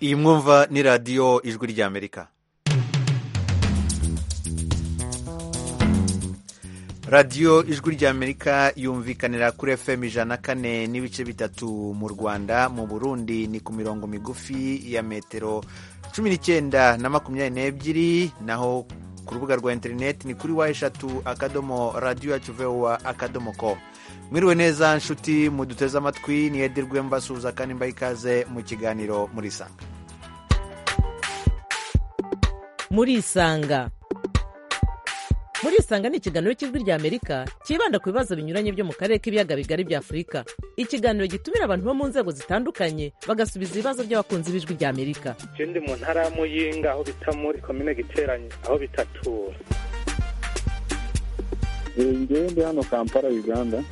iyi mwumva ni radiyo ijwi ry'amerika radiyo ijwi ry'amerika yumvikanira kuri fm ijana kane n'ibice bitatu mu rwanda mu burundi ni ku mirongo migufi ya metero cumi n'icyenda na makumyabiri n'ebyiri naho ku rubuga rwa interineti ni kuri wa eshatu akadomo radiyo yacu vewa akadomo ko mwiriwe neza nshuti muduteze amatwi niyedirwe mbasuhuza kandi mbaha ikaze mu kiganiro muri isanga muri isanga muri isanga ni ikiganiro cy'ijwi ry'amerika cyibanda ku bibazo binyuranye byo mu karere k'ibiyaga bigari bya afurika ikiganiro gitumira abantu bo mu nzego zitandukanye bagasubiza ibibazo by'abakunzi b'ijwi ry'amerika ikindi mu ntara ya muyinga aho bita muri komine giteranye aho bitatura ngewe ndi hano kampala uganda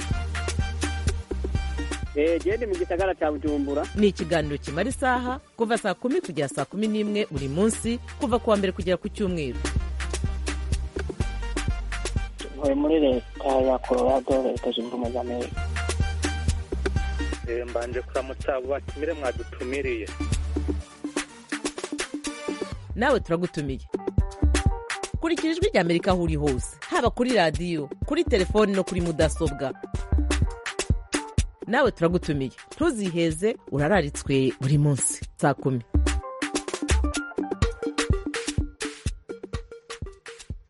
gende mu gisagara cya bujumbura ni ikiganiro kimara isaha kuva saa kumi kugera saa kumi n'imwe buri munsi kuva ku wa mbere kugera ku cyumweru tuvuye muri leta ya colorado leta zunze ubumwe za amerika mbanje kuramutsa abo batumire mwadutumiriye nawe turagutumiye kurikira ijwi ry'amerika aho uri hose haba kuri radiyo kuri telefoni no kuri mudasobwa nawe turagutumiye ntuziheze urararitswe buri munsi saa kumi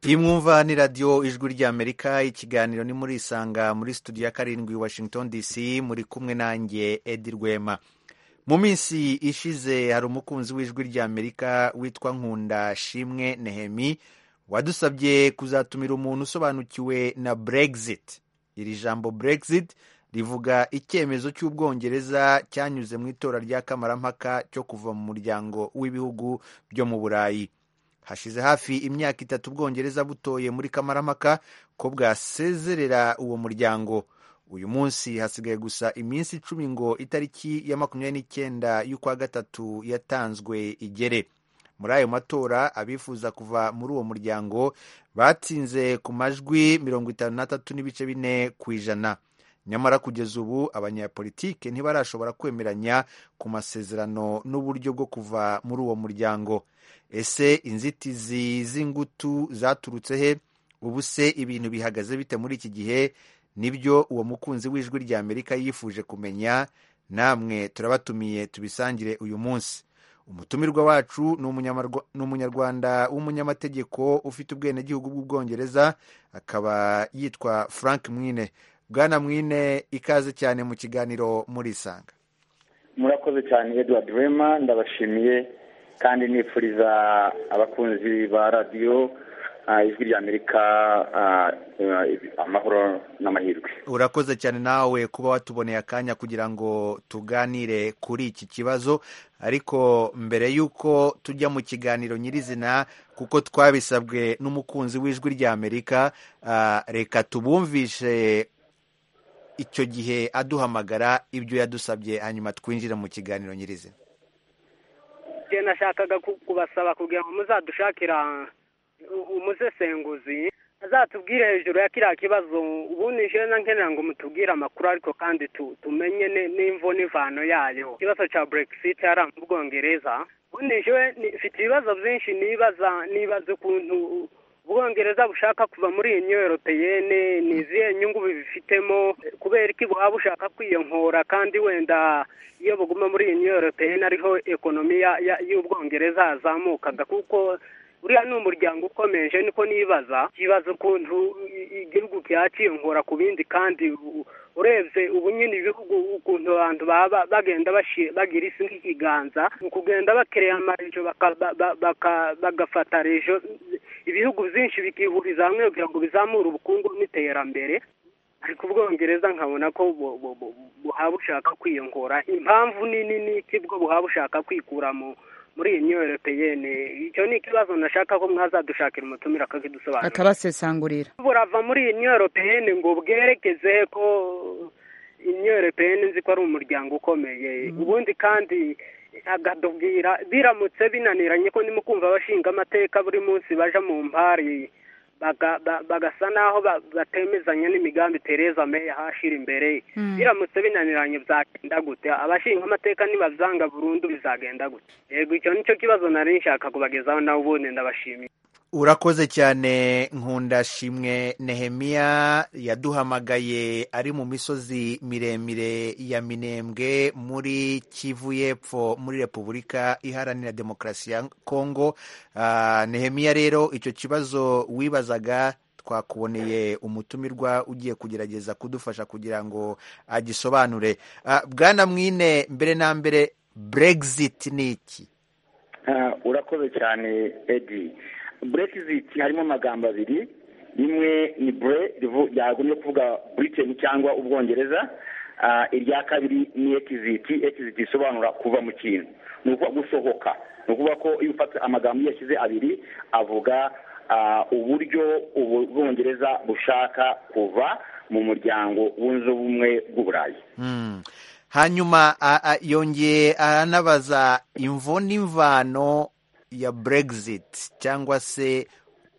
iyi mwumva ni radiyo ijwi ry'amerika ikiganiro ni muri isanga muri studio ya karindwi washington dc muri kumwe nanjye edi rwema mu minsi ishize hari umukunzi w'ijwi ry'amerika witwa nkunda shimwe nehemi wadusabye kuzatumira umuntu usobanukiwe na brexit iri jambo brexit rivuga icyemezo cy'ubwongereza cyanyuze mu itora rya kamarampaka cyo kuva mu muryango w'ibihugu byo mu burayi hashize hafi imyaka itatu ubwongereza butoye muri kamarampaka ko bwasezerera uwo muryango uyu munsi hasigaye gusa iminsi icumi ngo itariki ya makumyabiri n'icyenda y'ukwa gatatu yatanzwe igere muri ayo matora abifuza kuva muri uwo muryango batsinze ku majwi mirongo itanu n'atatu n'ibice bine ku ijana nyamara kugeza ubu abanyapolitike ntibarashobora kwemeranya ku masezerano n'uburyo bwo kuva muri uwo muryango ese inzitizi z'ingutu zaturutse he ubu se ibintu bihagaze bite muri iki gihe nibyo uwo mukunzi w'ijwi rya amerika yifuje kumenya namwe turabatumiye tubisangire uyu munsi umutumirwa wacu ni umunyarwanda w'umunyamategeko ufite ubwenegihugu bw'ubwongereza akaba yitwa frank mwine bwana mwine ikaze cyane mu kiganiro muri isanga murakoze cyane edward rema ndabashimiye kandi nifuriza abakunzi ba radiyo ijwi ry'amerika amahoro n'amahirwe urakoze cyane nawe kuba watuboneye akanya kugira ngo tuganire kuri iki kibazo ariko mbere y'uko tujya mu kiganiro nyirizina kuko twabisabwe n'umukunzi w'ijwi ry'amerika reka tubumvishe icyo gihe aduhamagara ibyo yadusabye hanyuma twinjira mu kiganiro nyirizina nashakaga kubasaba kugira ngo muzadushakira umusesenguzi azatubwire hejuru ya kiriya kibazo ubundi na nkenera ngo mutubwire amakuru ariko kandi tumenye n'imvo n'ivano yayo ikibazo cya brexit yari mu bwongereza ubundi mfite ibibazo byinshi nibaza nibaza ukuntu ubwongereza bushaka kuva muri iyi new europeyene ni izihe nyungu bibifitemo kubera iki buhaba bushaka kwiyonkora kandi wenda iyo buguma muri iyi new europeyene ariho ekonomi y'ubwongereza yazamukaga kuko uriya ni umuryango ukomeje niko nibaza kibaza ukuntu igihugu cyakiyonkora ku bindi kandi urebye ubu nyine ibihugu ukuntu abantu baba bagenda bagira isi nk'ikiganza mu kugenda bakereya amarejo bagafata rejo ibihugu byinshi bikihuriza hamwe kugira ngo bizamure ubukungu n'iterambere ariko ubwongereza nkabona ko buhaba bushaka kwiyongora impamvu nini ni iki bwo buhaba bushaka kwikura mu muri iyi myoroteyene icyo ni ikibazo nashaka ko mwazadushakira umutumira akakidusobanurira akabasesangurira burava muri iyi myoroteyene ngo bwerekeze ko imyoroteyene nzi ko ari umuryango ukomeye ubundi kandi akadubwira biramutse binaniranye ko ndimo kumva abashinga amateka buri munsi baja mu mpari baga- ba- bagasa naho ba- batemezanya n'imigambi Tereza May ahashira imbere Mm. biramutse binaniranye byagenda gute abashinga amateka nibavyanga burundu bizagenda gute yego icyo nicyo kibazo nari nshaka kubagezaho nawe ubundi ndabashimiye urakoze cyane nkunda shimwe nehemiya yaduhamagaye ari mu misozi miremire ya minembwe muri kivu y'epfo muri repubulika iharanira demokarasi ya kongo Ah, nehemiya rero icyo kibazo wibazaga twakuboneye umutumirwa ugiye kugerageza kudufasha kugira ngo agisobanure Ah, bwana mwine mbere na mbere brexit ni iki Ah, urakoze cyane edi brexit harimo amagambo abiri rimwe ni bre rivu- ryagumye kuvuga britain cyangwa ubwongereza Ah, irya kabiri ni exit exit isobanura kuva mu kintu ni ukuvuga gusohoka ni ukuvuga ko iyo ufata amagambo iyo yashyize abiri avuga ah, uburyo ubu bwongereza bushaka kuva mu muryango wunze ubumwe bw'uburayi Mm. hanyuma a- a- yongeye aranabaza imvo n'imvano ya brexit cyangwa se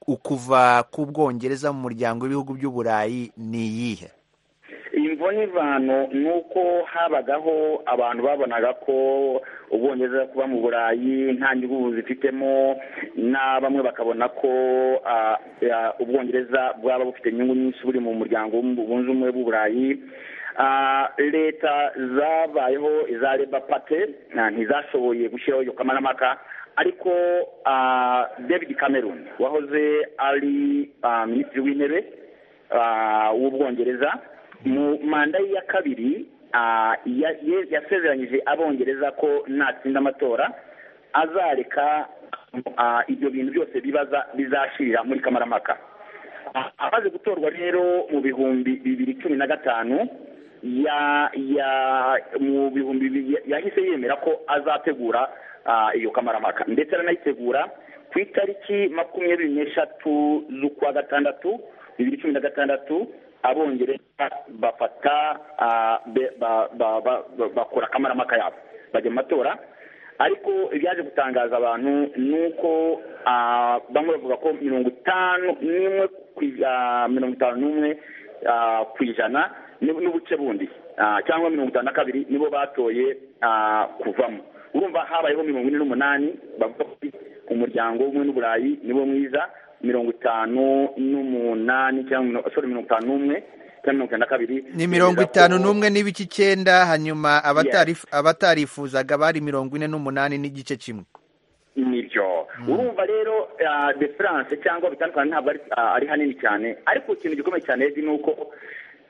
ukuva k'ubwongereza mu muryango w'ibihugu by'uburayi ni iyihe imvo n'ivano ni uko habagaho abantu babonaga ko ubwongereza kuba mu burayi nta nyungu zifitemo na bamwe bakabona ko ah, ah, ubwongereza bwaba bufite inyungu nyinshi buri mu muryango w'umu- wunze ubumwe bw'uburayi Ah, leta zabayeho iza leba pate ah, ntizashoboye gushyiraho iyo kamarampaka ariko ah, david cameron wahoze ari ah, minisitiri w'intebe ah, w'ubwongereza mu manda ye ya kabiri ah, ya- ye- yasezeranyije abongereza ko natsinda amatora azareka ah, ibyo bintu byose bibaza bizashirira muri kamarampaka Ah, amaze gutorwa rero mu bihumbi bibiri cumi na gatanu ya ya mu bihumbi bibiri yahise yemera ko azategura ah, iyo kamarampaka ndetse aranayitegura ku itariki makumyabiri n'eshatu z'ukwa gatandatu bibiri cumi na gatandatu abongereza bafata ah, be- ba- ba- ba- ba- bakora kamarampaka yabo bajya mu matora ariko ibyaje gutangaza abantu ni uko ah, bamwe bavuga ko mirongo itanu n'imwe ku ij- ah, mirongo itanu n'umwe ah, ku ijana ni- n'ubuce bundi Ah, cyangwa mirongo itanu na kabiri nibo batoye ah, kuvamo urumva habayeho mirongo ine n'umunani bavuga ko umuryango w'ubumwe n'uburayi niwo mwiza mirongo itanu n'umunani cyangwa mino- sorry, mirongo itanu n'umwe cyangwa mirongo itanu na kabiri ni mirongo itanu Ko- n'umwe n'ibice icyenda hanyuma abatari- abatarifuzaga bari mirongo ine n'umunani n'igice kimwe nibyo urumva rero ah, difference cyangwa bitandukanye ntabwo ari- ah, ari hanini cyane ariko ikintu gikomeye cyane Edi, ni uko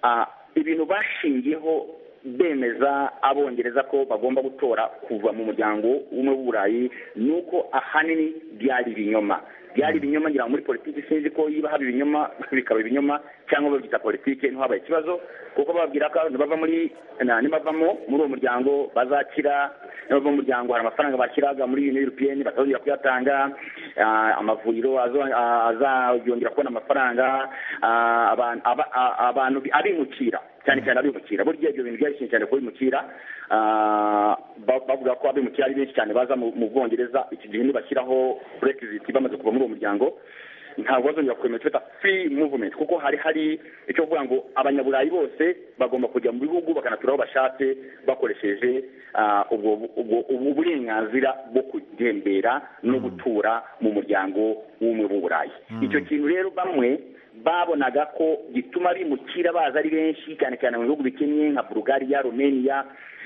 ah, ibintu bashingiyeho bemeza abongereza ko bagomba gutora kuva mu muryango w'umwe w'uburayi ni uko ahanini byari ibinyoma byari ibinyoma ngira ngo muri politiki sinzi ko niba haba ibinyoma bikaba ibinyoma cyangwa babyita politiki ntihabaye ikibazo kuko bababwira ko nibava muri na- nibavamo muri uwo muryango bazakira nibava mu muryango hari amafaranga bashyiraga muri Union European batazongera kuyatanga ah, amavuriro azo- ah, azongera kubona amafaranga ah, abantu aba- ah, abantu abimukira cyane cyane abimukira burya ibyo bintu byari byinshi cyane kuba abimukira ah, ba- bavuga ko abimukira ari benshi cyane baza mu mu bwongereza iki gihe nibashyiraho brexit bamaze kuva muri uwo muryango ntabwo bazongera kwemera icyo bita free movement kuko hari hari icyo kuvuga ngo abanyaburayi bose bagomba kujya mu bihugu bakanatura aho bashatse bakoresheje ah, ubwo ubwo- ubwo burenganzira bwo kugembera no gutura mu muryango w'umwe w'uburayi icyo kintu rero bamwe babonaga ko gituma bimukira baza ari benshi cyane cyane mu bihugu bikennye nka bulugariya romania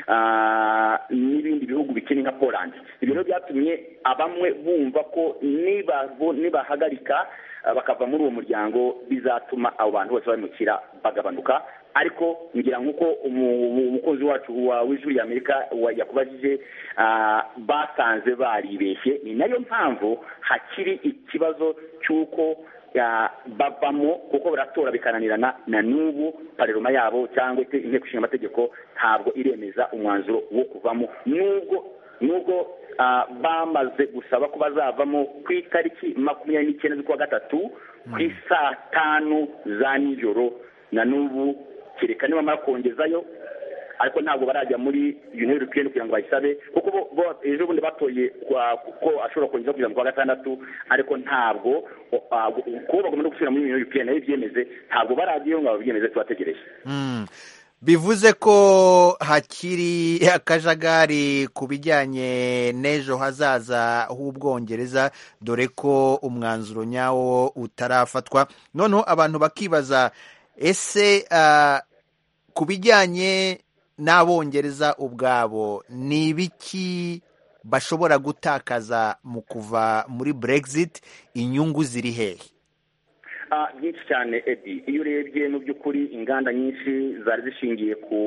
ah, n'ibindi bihugu bikennye nka poland ibyo rero byatumye abamwe bumva ko nibabo- nibahagarika ah, bakava muri uwo muryango bizatuma abo bantu bose bimukira bagabanuka ariko ngira nk'uko umu- umu- umukunzi wacu wa w'ijuru ya amerika wa- yakubajije ah, basanze baribeshye ni nayo mpamvu hakiri ikibazo cy'uko ya- bavamo kuko baratora bikananirana na n'ubu pareroma yabo cyangwa ite- inteko ishinga amategeko ntabwo iremeza umwanzuro wo kuvamo nubwo nubwo ah, bamaze gusaba ko bazavamo ku itariki makumyabiri n'icyenda z'ukwa gatatu ku saa tanu za nijoro na n'ubu kereka nibamara kongezayo ariko ntabwo barajya muri uniyoni europeyeni kugira ngo bayisabe kuko bo- bo ejo bundi batoye kwa- ko ashobora kongera kugeza mu kwa gatandatu ariko ntabwo ah, kuba bagomba no gusubira muri uniyoni europeyeni nayo ibyemeze ntabwo barajyayo ngo babyemeze tubategereje Mm. bivuze ko hakiri akajagari ku bijyanye n'ejo hazaza h'ubwongereza dore ko umwanzuro nyawo utarafatwa noneho abantu bakibaza ese ah, ku bijyanye n'abongereza ubwabo ni ibiki bashobora gutakaza mu kuva muri brexit inyungu ziri hehe Ah, byinshi cyane edi iyo urebye mu by'ukuri inganda nyinshi zari zishingiye ku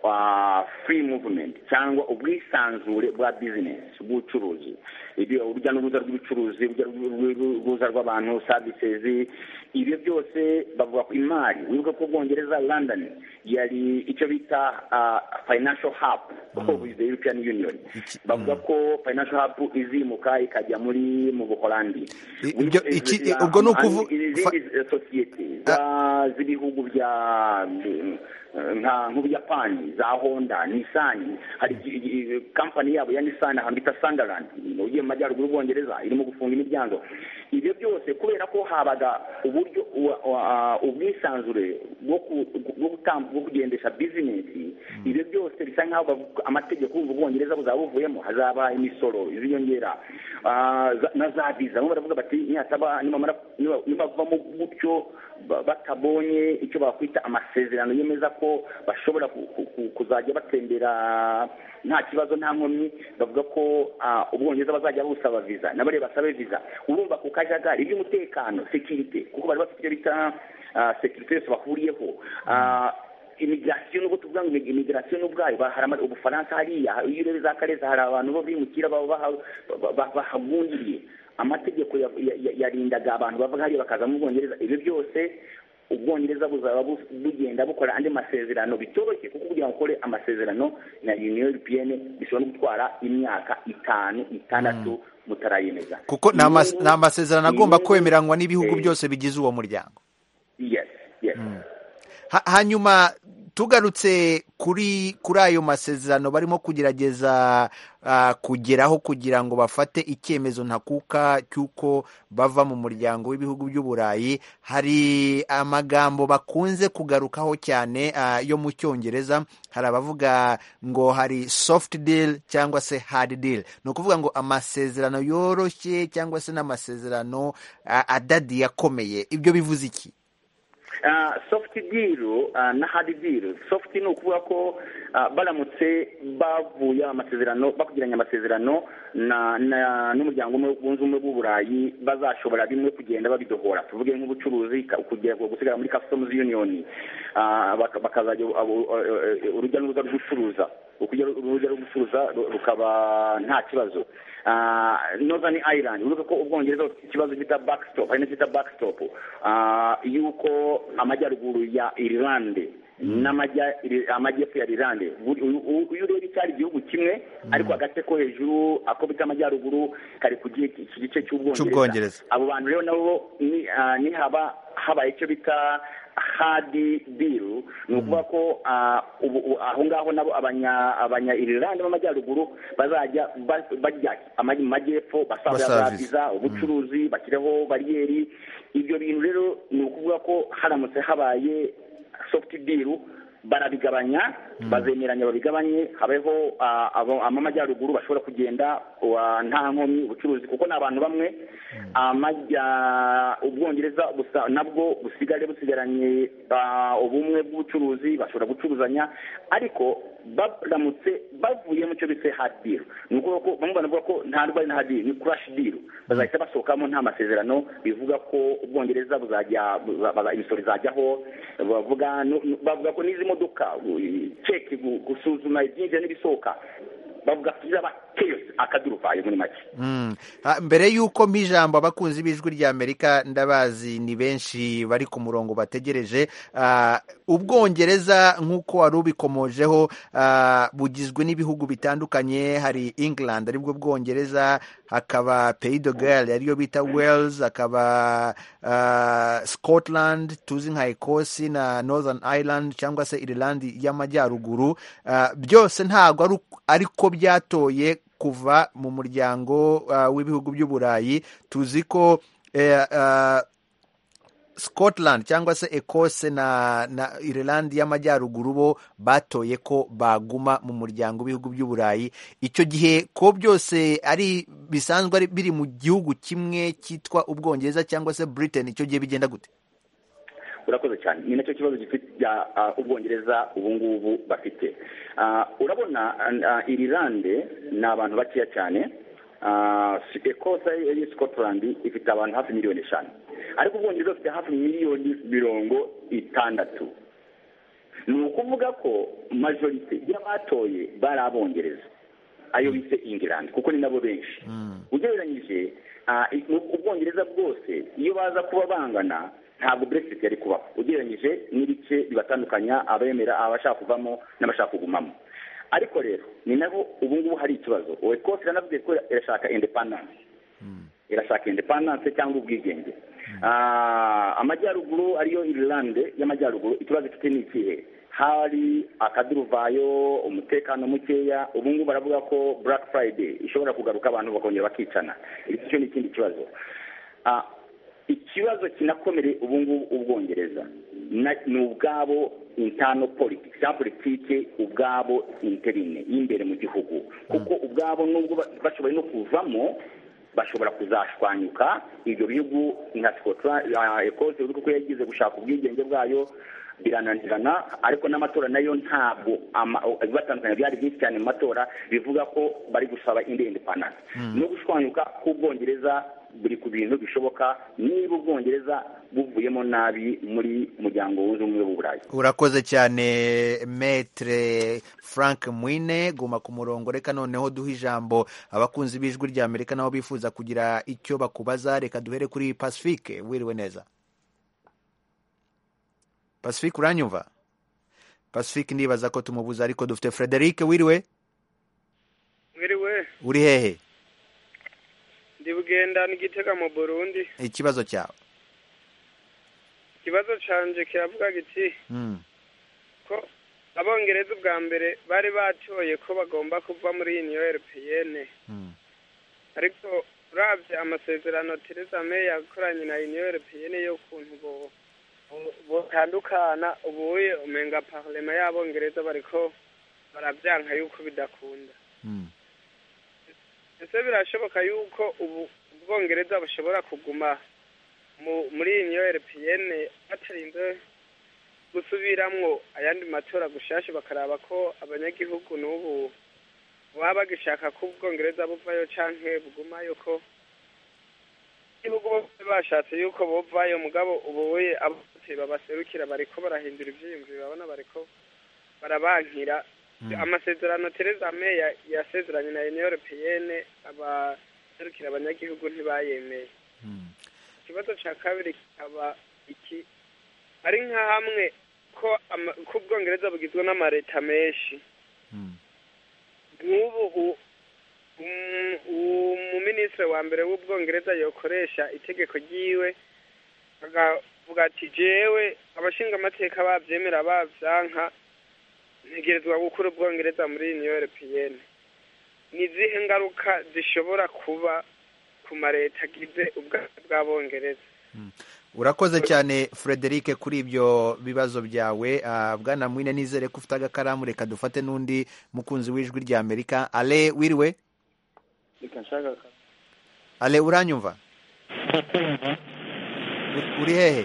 ah, free movement cyangwa ubwisanzure bwa business bw'ubucuruzi Ibyo urujya n'uruza rw'ubucuruzi urujya n'uruza rw'abantu services ibyo byose bavuga ko imari wibuka ko ubwongereza london yari icyo bita ah, financial hub of the european union Iki- bavuga ko financial hub izimuka ikajya muri mu buholandi I- ibyo- iki- ubwo ni ukuvu- fa- izindi eh, sosiyete za- z'ibihugu bya eh, nka nk'ubuyapani za honda nisani hari igi- igi- kampani yabo ya nisani ahantu bita sandarandi ugiye mu majyaruguru y'ubwongereza irimo gufunga imiryango ibyo byose kubera ko habaga uburyo wa- wa- ubwisanzure bwo ku- bwo gutambu- bwo kugendesha bizinesi ibyo byose bisa nkaho bavuga- amategeko yumva ubwongereza buzaba buvuyemo hazaba imisoro iziyongera ah, za- na za viza bamwe baravuga bati nihataba nibamara niba- nibavamo gutyo ba- batabonye icyo bakwita amasezerano yemeza ko bashobora ku- ku- ku- kuzajya batembera nta kibazo nta nkomyi bavuga ko ah, ubwongereza bazajya busaba viza nabare basabe viza urumva ku kajagari iby'umutekano sekirite kuko bari bafite ibyo bita ah, sekirite yose bahuriyeho Ah, imigirasiyo nubwo tuvuga ngo imigirasiyo n'ubwayo ba- hari ama- ubufaransa hariya iyo urebye za kareza hari abantu bo bimukira baba baha- ba- ba- bahagundiriye amategeko ya- ya- ya- yarindaga abantu bava hariya bakaza mu bwongereza ibyo byose ubwongereza buzaba bu- bugenda bukora andi masezerano bitoroshye kuko kugira ngo ukore amasezerano na union europeyene bishobora no gutwara imyaka itanu itandatu mutarayemeza kuko ni amas- Inyungu- ni amasezerano agomba inyungu- kwemeranywa n'ibihugu eh, byose bigize uwo muryango yes yes Ha- hanyuma tugarutse kuri kuri ayo masezerano barimo kugerageza ah, kugeraho kugira ngo bafate icyemezo ntakuka cy'uko bava mu muryango w'ibihugu by'uburayi hari amagambo bakunze kugarukaho cyane ah, yo mu cyongereza hari abavuga ngo hari soft deal cyangwa se hard deal ni ukuvuga ngo amasezerano yoroshye cyangwa se n'amasezerano ah, adadiye akomeye ibyo bivuze iki Ah, soft deal ah, na hard deal soft ni ukuvuga ko ah, baramutse bavuye amasezerano bakugiranye amasezerano na na- n'umuryango umwe wunze ubumwe bw'uburayi bazashobora bimwe kugenda babidohora tuvuge nk'ubucuruzi ka- kugera gusigara muri customs union Ah, baka- bakazajya abo- eh, eh, urujya n'uruza rw'ucuruza ukujya urujya rw'ucuruza ru- rukaba nta kibazo Ah, northern ireland uvuga ko ubwongereza bufite ikibazo bita backstop hari n'icyo bita backstop Ah, yuko amajyaruguru ya irlande n'amajya- iri- amajyepfo ya irlande buri- uyu- uyu- iyo ureba icyari igihugu kimwe ariko agace ko hejuru ako bita amajyaruguru kari ku gi- iki gice Cy'Ubwongereza. cy'ubwongereza abo bantu rero nabo ni- ah, nihaba habaye icyo bita hadi biru ni ukuvuga ko ah, ubu- ubu- aho ngaho nabo abanya abanya irilande b'amajyaruguru bazajya ba- bajya amaj- mu majyepfo basabira za Basaviza. viza ubucuruzi bashyireho bariyeri ibyo bintu rero ni ukuvuga ko haramutse habaye soft deal barabigabanya bazemeranya babigabanye habeho ah, abo- amajyaruguru bashobora kugenda wa- nta nkomyi ubucuruzi kuko ni abantu bamwe amajya- ubwongereza busa- nabwo busigare busigaranye ah, ubumwe bw'ubucuruzi bashobora gucuruzanya ariko baramutse bavuye mu cyo bise hard deal ni ukuvuga ko bamwe banavuga ko nta rwari na hard deal ni crash deal bazahita basohokamo nta masezerano bivuga ko ubwongereza buzajya buza- baza- imisoro izajyaho bavuga no- no- bavuga ko n'izi modoka u- ceki gu- gusuzuma ibyinjira n'ibisohoka bavuga ko izaba chaos akaduruvayo muri make Mm. Ah, mbere y'uko mpa ijambo abakunzi b'ijwi rya amerika ndabazi ni benshi bari ku murongo bategereje Ah, ubwongereza nk'uko wari ubikomojeho ah, bugizwe n'ibihugu bitandukanye hari england aribwo bwongereza hakaba pays de Galles ariyo bita wales hakaba ah, scotland tuzi nka ecosse na northern ireland cyangwa se ireland y'amajyaruguru Ah, byose ntabwo ari uko- ariko byatoye kuva mu muryango uh, w'ibihugu by'uburayi tuzi ko eh, uh, scotland cyangwa se ecosse na, na ireland y'amajyaruguru bo batoye ko baguma mu muryango w'ibihugu by'uburayi icyo gihe ko byose ari bisanzwe ari biri mu gihugu kimwe cyitwa ubwongereza cyangwa se britain icyo gihe bigenda gute urakoze cyane ni nacyo kibazo gifite ya, ah, ubwongereza ubu ngubu bafite Ah, urabona ah, irilande ni abantu bakeya cyane Ah, ekosa ya scotland ifite abantu hafi miliyoni eshanu ariko ubwongereza bufite hafi miliyoni mirongo itandatu ni ukuvuga ko majorite y'abatoye bari abongereza ayo bise ingilandi kuko ni nabo benshi ugereranyije ah, i- mu- ubwongereza bwose iyo baza kuba bangana ntabwo brexit yari kubaho ugereranyije n'ibice bibatandukanya abemera abashaka kuvamo n'abashaka kugumamo ariko rero ni naho ubu ngubu hari ikibazo wekose iranavuze ko irashaka independence irashaka independence cyangwa ubwigenge Ah, amajyaruguru ariyo irilande y'amajyaruguru ikibazo ifite ni ikihe hari akaduruvayo umutekano mukeya ubu ngubu baravuga ko black friday ishobora kugaruka abantu bakongera bakicana icyo ni ikindi kibazo Ah, ikibazo kinakomere ubu ngubu ubwongereza na- ni ubwabo intano politiki za politiki ubwabo interine y'imbere mu gihugu kuko ubwabo nubwo ba- bashoboye no kuvamo bashobora kuzashwanyuka ibyo bihugu nka Scotland, ah, ecosse uri kuko yagize gushaka ubwigenge bwayo birananirana ariko n'amatora nayo ntabwo ama- ibibatandukanya byari byinshi cyane mu matora bivuga ko bari gusaba indi independence no gushwanyuka k'ubwongereza buri ku bintu bishoboka niba ubwongereza buvuyemo nabi muri muryango wunze ubumwe w'uburayi urakoze cyane metre frank mwine guma ku murongo reka noneho duhe ijambo abakunzi b'ijwi rya amerika nabo bifuza kugira icyo bakubaza reka duhere kuri pacifique wiriwe neza pacifique uranyumva pacifique ndibaza ko tumubuza ariko dufite frederic wiriwe mwiriwe uri hehe ndi bugenda n'igitega mu burundi ikibazo cyawe ikibazo canje kiravuga giti Mm, ko abongereza ubwa mbere bari batoye ko bagomba kuva muri uniyo europeyene mm, ariko urabye amasezerano Theresa May yakoranye na uniyo europeyene y'ukuntu bo- bo- botandukana ubuye umenga parlema y'abongereza bariko barabyanka yuko bidakunda mm. ese birashoboka yuko ubu ubwongereza bushobora kuguma mu muri iyi niyo rpn batarinze gusubiramwo ayandi matora gushasha bakaraba ko abanyagihugu n'ubu baba bagishaka ko ubwongereza buvayo canke bugumayo ko igihugu bose bashatse yuko buvayo mugabo ubuye abose babaserukira bariko barahindura ivyiyumviro babona bariko barabankira amasezerano Theresa May ya- yasezeranye na Union Européenne abaserukira abanyagihugu ntibayemeye ikibazo cya kabiri kikaba iki ari nka hamwe ko ama- ko ubwongereza bugizwe n'amareta menshi nk'ubu u- um- umuminisitiri wa mbere w'ubwongereza yokoresha itegeko ryiwe akavuga ati jewe abashinga amateka babyemera babyanka ntegerezwa gukura ubwongereza muri uniyo europeyene ni izihe ngaruka zishobora kuba ku mareta agize ubwami bw'abongereza urakoze cyane frederic kuri ibyo bibazo byawe Ah, bwana mwine nizere ko ufite agakaramu reka dufate n'undi mukunzi w'ijwi rya amerika ale wiriwe reka nshaka ka- ale uranyumva U- uri hehe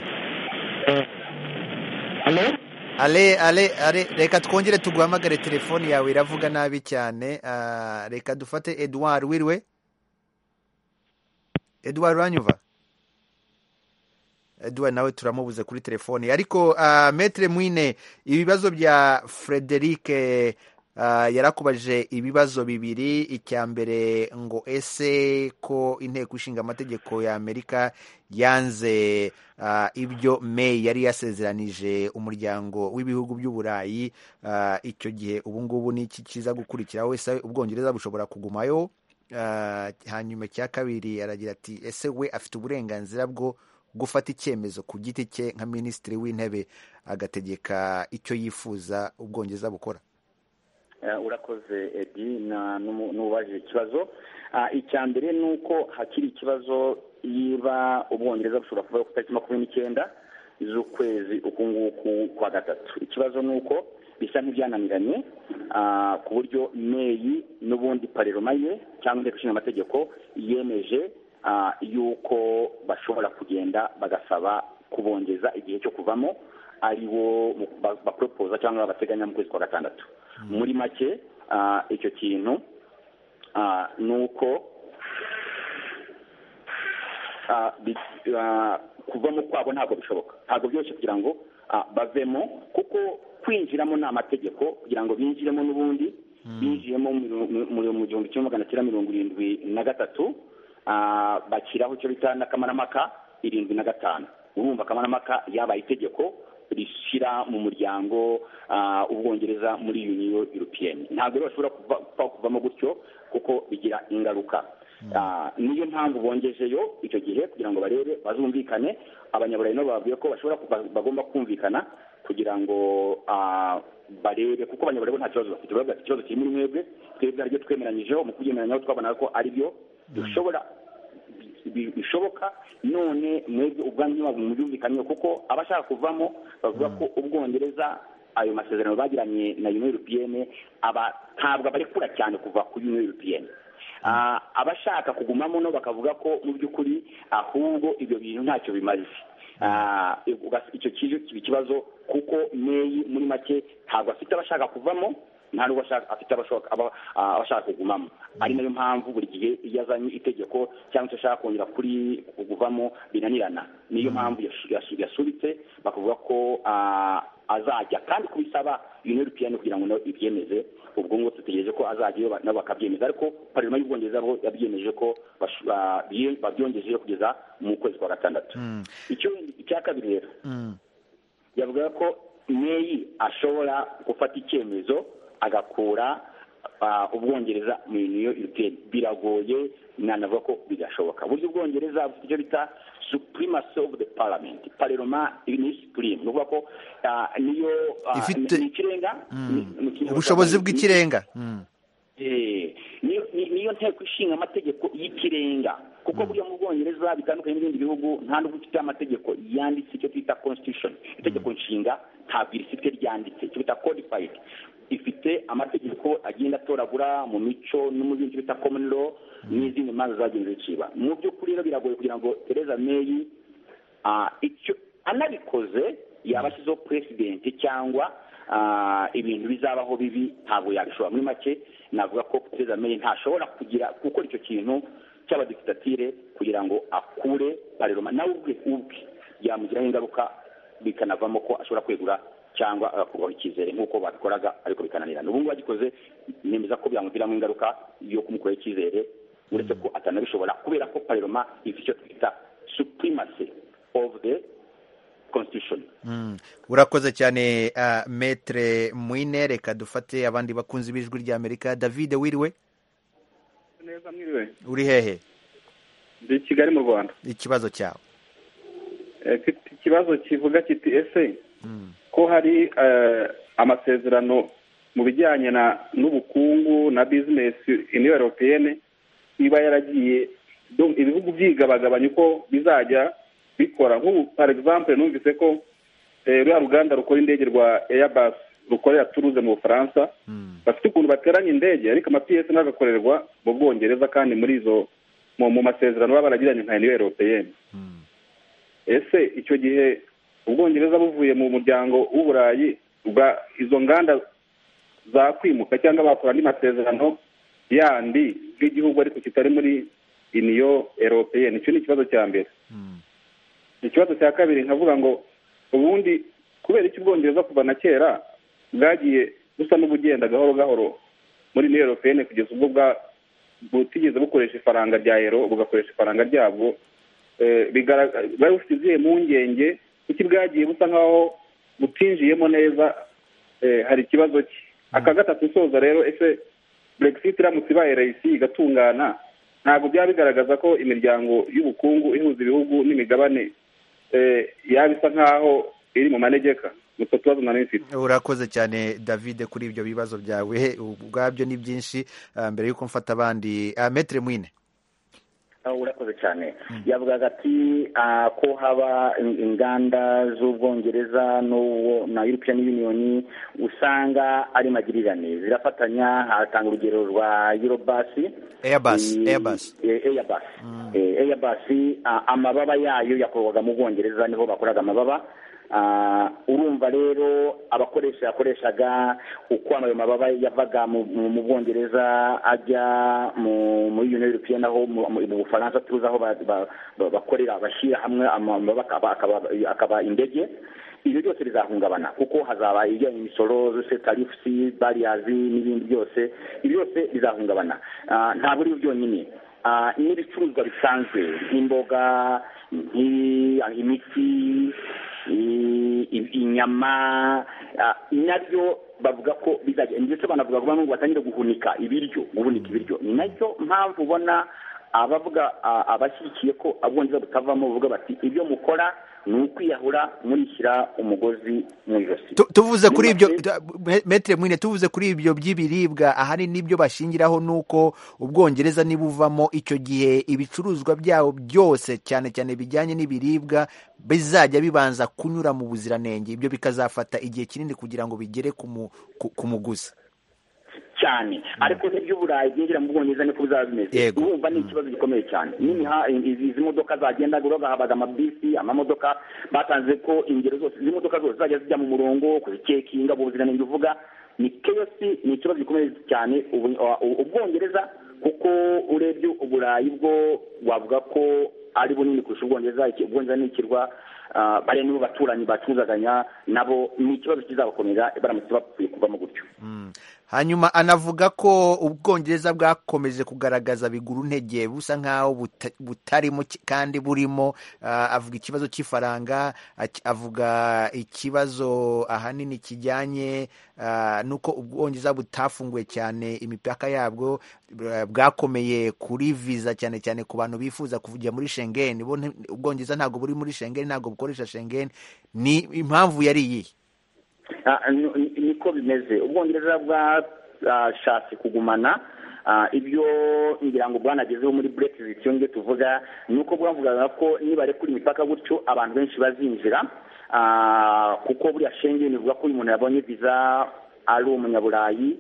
ale ale ale reka twongere tuguhamagare telefoni yawe iravuga nabi cyane Ah, reka dufate edouard wiriwe edouard uranyumva Edouard nawe turamubuze kuri telefoni ariko uh, metre mwine ibibazo bya frederic Ah, yarakubajije ibibazo bibiri icya mbere ngo ese ko inteko ishinga amategeko ya amerika yanze ah, ibyo may yari yasezeranije umuryango w'ibihugu by'uburayi Ah, icyo gihe ubu ngubu ni iki kiza gukurikiraho ese ubwongereza bushobora kugumayo Ah, hanyuma icya kabiri aragira ati ese we afite uburenganzira bwo gufata icyemezo ku giti cye nka minisitiri w'intebe agategeka icyo yifuza ubwongereza bukora Eh, urakoze edi na- n'umu- n'uwabajije ikibazo Ah, icya mbere ni uko hakiri ikibazo yiba ubwongereza bushobora kuvaho ku itariki makumyabiri n'icyenda z'ukwezi uku nguku kwa gatatu ikibazo ni uko bisa nk'ibyananiranye ah, ku buryo meyi n'ubundi pareroma ye cyangwa inteko ishinga amategeko yemeje ah, yuko bashobora kugenda bagasaba kubongeza igihe cyo kuvamo ari wo mu- ba- baporopoza cyangwa bateganya mu kwezi kwa gatandatu muri make ah, icyo kintu ah, ni uko ah, bi- ah, kuvamo kwabo ntabwo bishoboka ntabwo byoroshye kugira ngo ah, bavemo kuko kwinjiramo ni amategeko kugira ngo binjiremo n'ubundi binjiyemo mu- mu- mu- mu gihumbi kimwe magana cyenda mirongo irindwi na gatatu ah, bashyiraho icyo bita n'akamaramaka irindwi na gatanu urumva akamaramaka yabaye itegeko rishyira mu muryango ah, ubwongereza muri uniyo europeyeni ntabwo rero bashobora kuva- kuva- kuvamo gutyo kuko bigira ingaruka Ah, niyo mpamvu bongejeyo icyo gihe kugira ngo barebe bazumvikane abanyaburayi nabo babwiye ko bashobora ku- ba- bagomba kumvikana kugira ngo ah, barebe kuko abanyaburayi bo nta kibazo bafite baravuga ati ikibazo kiri muri mwebwe twebwe aribyo twemeranyijeho mu kubyemeranyaho twabona ko aribyo dushobora bi- bishoboka none mwebwe ubwanyu ntiwabona mubyumvikanyeho kuko abashaka kuvamo bavuga ko ubwongereza ayo masezerano bagiranye na union europeyene aba ntabwo abarekura cyane kuva kuri union europeyene Ah, abashaka kugumamo no bakavuga ko mu by'ukuri ahubwo ibyo bintu ntacyo bimaze Ah, ugas- icyo kijo kiba ikibazo kuko meyi muri make ntabwo afite abashaka kuvamo nta n'ubwo ashaka- afite abashoka- aba- ah, abashaka kugumamo ari nayo mpamvu buri gihe iyo azanye itegeko cyangwa se ashaka kongera kuri kuvamo binanirana niyo mpamvu yasu- yasu- yasubitse bakavuga ko ah, azajya kandi kubisaba union europeyeni kugira ngo nayo ibyemeze ubwo ngo dutegereje ko azajyayo ba- nabo bakabyemeza ariko parima y'ubwongereza bo yabyemeje ko bashu- ba- bye- babyongejeyo kugeza mu kwezi kwa gatandatu Icyo- icya kabiri rero yavuga ko meyi ashobora gufata icyemezo agakura ah, ubwongereza mu uniyo europeyeni biragoye nanavuga ko bidashoboka buryo ubwongereza bufite icyo bita supremacy of the parliament parlement ibi ni supreme ni ukuvuga ko ah, niyo ah, Ifite- ni ikirenga ni- mu kinyarwanda ubushobozi ni- bw'ikirenga Mm. Eh, niyo ni- niyo nteko ishinga amategeko y'ikirenga kuko buriya mu bwongereza bitandukanye n'ibindi bihugu nta n'ubwo ifite amategeko yanditse icyo twita constitution itegeko nshinga ntabwo irifite ryanditse icyo bita codified ifite amategeko agenda atoragura mu mico no mu bindi bita common law n'izindi manza zagenze ziciba mu by'ukuri rero biragoye kugira ngo Theresa May ah, icyo anabikoze yaba ashyizeho purezidenti cyangwa ah, ibintu bizabaho bibi ntabwo yabishobora muri make navuga ko Theresa May ntashobora kugira gukora icyo kintu cy'abadikitatire kugira ngo akure pareroma nawe ubwe ubwe yamugiraho ingaruka bikanavamo ko ashobora kwegura cyangwa agakurwaho icyizere nk'uko babikoraga ariko bikananirana ubu ngubu agikoze nemeza ko byamuviramo ingaruka yo kumukuraho icyizere uretse ko atanabishobora kubera ko pareroma ifite icyo twita supremacy of the constitution Mm. urakoze cyane ah, metre mwine reka dufate abandi bakunzi b'ijwi rya amerika david wiriwe neza mwiriwe uri hehe ndi i kigali mu rwanda ikibazo cyawe Eh, mfite ikibazo kivuga kiti ese ko hari eh, amasezerano mu bijyanye na- n'ubukungu na bizinesi uniyo europeyene iba yaragiye donc ibihugu byigabagabanya uko bizajya bikora nk'ubu par exemple numvise ko eh, ruriya ruganda rukora indege rwa airbus rukorera turuze mu bufaransa bafite ukuntu bateranya indege ariko amapiyesi n'agakorerwa mu bwongereza kandi muri izo mu mu masezerano baba baragiranye nka uniyo europeyene ese icyo gihe ubwongereza buvuye mu muryango w'uburayi bwa izo nganda zakwimuka cyangwa bakora andi masezerano yandi nk'igihugu ariko kitari muri iniyo eropeyeni icyo ni ikibazo cya mbere ikibazo cya kabiri nkavuga ngo ubundi kubera iki ubwongereza kuva na kera bwagiye busa n'ubugenda gahoro gahoro muri niyo europeyene kugeza ubwo bwa- butigeze bukoresha ifaranga rya ero bugakoresha ifaranga ryabwo Eh, bigaragara bwari bufite izihe mpungenge kuko bwagiye busa nk'aho butinjiyemo neza eh, hari ikibazo cye aka gatatu soza rero ese brexit iramutse ibaye rayisi igatungana ntabwo byaba bigaragaza ko imiryango y'ubukungu ihuza ibihugu n'imigabane eh, yaba isa nk'aho iri mu manegeka ni utwo tubazo nari mfite urakoze cyane david kuri ibyo bibazo byawe ubwabyo ni byinshi ah, mbere y'uko mfata abandi ah, metere mwine Ah, urakoze cyane yavugaga ati ah, ko haba in- inganda z'ubwongereza n'uwo- na european union usanga ari magirirane zirafatanya hatanga urugero rwa eurobus Airbus, Eh, Airbus. eh, airbus Eh, airbus ah, amababa yayo yakorwaga mu bwongereza niho bakoraga amababa Ah, urumva rero abakoresha yakoreshaga uko ayo mababa yavaga mu- mu mu bwongereza ajya mu- muri union european aho mu mu- mu bufaransa tuzi aho ba- ba- ba- bakorera bashyira hamwe amababa akaba- akaba- akaba indege ibyo byose bizahungabana kuko hazaba ibijyanye n'imisoro zose tarifusi bariyazi n'ibindi byose ibyo byose bizahungabana Ah, ntabwo ari byonyine Ah, n'ibicuruzwa bisanzwe nk'imboga nk'i- imiti i- i- inyama ah, nabyo bavuga ko bizajya ndetse banavuga ko bamwe ngo batangire guhunika ibiryo guhunika ibiryo ni nacyo mpamvu ubona abavuga ah, abashyigikiye ko abwongereza butavamo bavuga bati ibyo mukora ni ukwiyahura murishyira umugozi mu ijosi Tu- tuvuze kuri ibyo Nibaze- da- me- metere mwine tuvuze kuri ibyo by'ibiribwa ahari nibyo bashingiraho nuko ubwongereza nibuvamo icyo gihe ibicuruzwa byabo byose cyane cyane bijyanye n'ibiribwa bizajya bibanza kunyura mu buziranenge ibyo bikazafata igihe kinini kugira ngo bigere ku mu- ku- ku muguzi cyane ariko n'iby'uburayi byinjira mu bwongereza niko bizaba bimeze Yego. urumva ni ikibazo gikomeye cyane n'imiha- izi izi modoka zagenda urabona habaga amabisi amamodoka batanze ko ingero zose izi modoka zose zajya zijya mu murongo kuzikekinga mu buziranenge uvuga ni keyosi ni ikibazo gikomeye cyane ubu- u- ubwongereza kuko urebye uburayi bwo wavuga ko ari bunini kurusha ubwongereza iki- ubwongereza ni ikirwa ah, bariya nibo baturanyi bacuzaganya nabo ni ikibazo kizabakomera baramutse bapfuye kuvamo gutyo Mm. hanyuma anavuga ko ubwongereza bwakomeje kugaragaza biguru ntege busa nk'aho buta- butarimo ki- kandi burimo Ah, avuga ikibazo cy'ifaranga ak- avuga ikibazo ahanini kijyanye ah, n'uko ubwongereza butafunguye cyane imipaka yabwo bwa- bwakomeye kuri viza cyane cyane ku bantu bifuza kujya muri shengeni bo nti- ubwongereza ntabwo buri muri shengeni ntabwo bukoresha shengeni ni impamvu yari iyihe Ah, ni- ni- niko bimeze ubwongereza bwashatse kugumana ah, ibyo ngira ngo bwanagezeho muri brexit iyo ngibyo tuvuga ni uko bwavugaga ko nibarekura imipaka gutyo abantu benshi bazinjira ah, kuko buriya shengeni bivuga ko uyu muntu yabonye viza ari umunyaburayi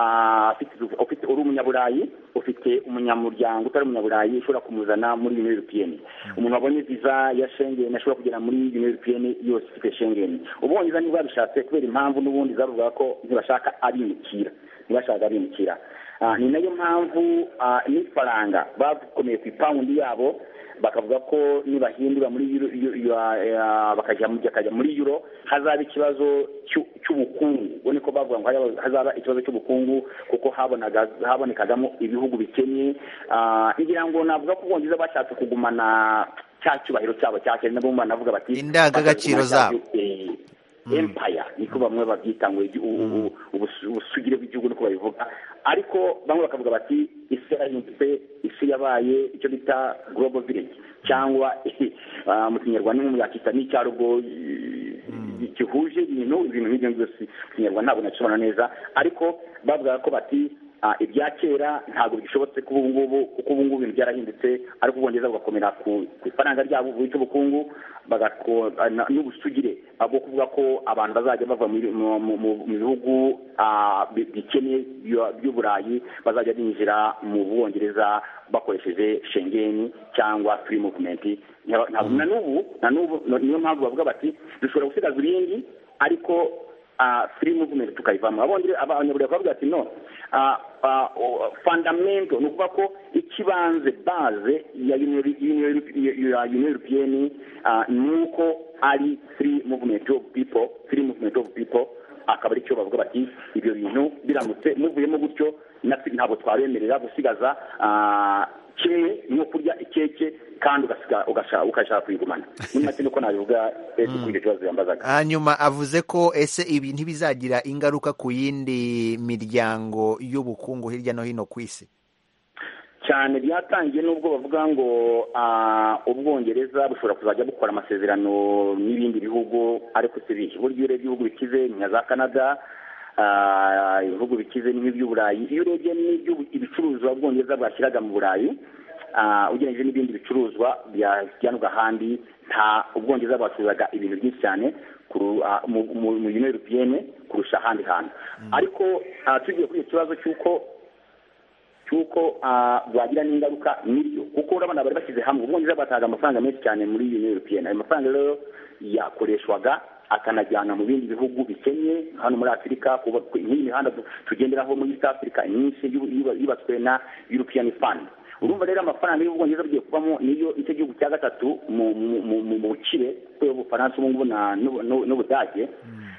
Ah, afite- ufite uri umunyaburayi ufite umunyamuryango utari umunyaburayi ushobora kumuzana muri union european umuntu wabonye viza ya shengeni ashobora kugera muri union european yose ifite shengeni ubwongereza niba babishatse kubera impamvu n'ubundi zavugaga ko ntibashaka abimukira ntibashaka abimukira Ah, ni nayo mpamvu ah, n'ifaranga bakomeye ku ipawundi yabo bakavuga ko nibahindura muri euro- euro- euro- ah, bakajya mu- bakajya muri euro hazaba ikibazo cy'u- cy'ubukungu ubwo niko bavuga ngo haba- hazaba ikibazo cy'ubukungu kuko habonaga- habonekagamo ibihugu bikennye Ah, ngira ngo navuga ko ubwongereza bashatse kugumana cya cyubahiro cyabo cya kera nabo banavuga bati Indangagaciro zabo. Eh, empire niko bamwe babyita ngo igi- u- u- u- ubus- ubusugire bw'igihugu niko babivuga ariko bamwe bakavuga bati isi yarahindutse isi yabaye icyo bita global village cyangwa ah, mu kinyarwanda nko mu yakita n'icyarubwo gihuje ibintu ibintu nk'ibyo byose mu kinyarwanda ntabwo nabisobanura neza ariko bavugaga ko bati ah, ibya kera ntabwo bishobotse kuba ubu ngubu kuko ubu ngubu ibintu byarahindutse ariko ubwongereza bugakomera ku ku ifaranga ryabo ry'ubukungu bagako- na- n'ubusugire ah, bwo kuvuga ko abantu bazajya bava muri- mu mu- mu- mu bihugu ah, bi- bikennye by'u- by'uburayi bazajya binjira mu bwongereza bakoresheje shengeni cyangwa free movement Nya- ntabwo- na n'ubu na n'ubu no- niyo mpamvu bavuga bati dushobora gusigaza ibindi ariko ah, free movement tukayivamo abongereza abanyaburayi bakavuga ati no ah, ah, o- fundamento ni ukuvuga ko ikibanze baze ya Union- Union ya Union European ah, ni uko ari free movement of people free movement of people akaba ari cyo bavuga bati ibyo bintu biramutse muvuyemo gutyo natwe ntabwo twabemerera gusigaza ah, kimwe no kurya ikeke kandi ugasiga- ugasha- ugashaka kuyigumana muri make niko nabivuga eh, kuri icyo kibazo yambazaga hanyuma avuze ko ese ibi ntibizagira ingaruka ku yindi miryango y'ubukungu hirya no hino ku isi cyane byatangiye n'ubwo bavuga ngo ah, ubwongereza bushobora kuzajya bukora amasezerano n'ibindi bihugu ariko si bihe burya iyo urebye ibihugu bikize ni nka za canada ah, ibihugu bikize ni nk'iby'uburayi iyo urebye n'ibyo ibicuruzwa ubwongereza bwashyiraga mu burayi ah, ugereranyije n'ibindi bicuruzwa byajyanwa ahandi nta ubwongereza bwacuruzaga ibintu byinshi cyane kuru- ah, mu- mu- mu union europeyene kurusha ahandi hantu ariko ah, tugiye kuri icyo kibazo cy'uko cy'uko ah, bwagira n'ingaruka nibyo kuko urabona bari bashyize hamwe ubwongereza bwataga amafaranga menshi cyane muri union european ayo mafaranga rero yakoreshwaga akanajyana mu bindi bihugu bikennye hano muri afurika kubaka nk'iyi mihanda tu- tugenderaho muri east africa myinshi yu- yuba- yubatswe na european fund urumva rero amafaranga y'ubwongereza bugiye kuvamo niyo icyo gihugu cya gatatu mu- mu- mu- mu bukire kubera ubufaransa ubu ngubu na- n'u- n'u- n'ubudage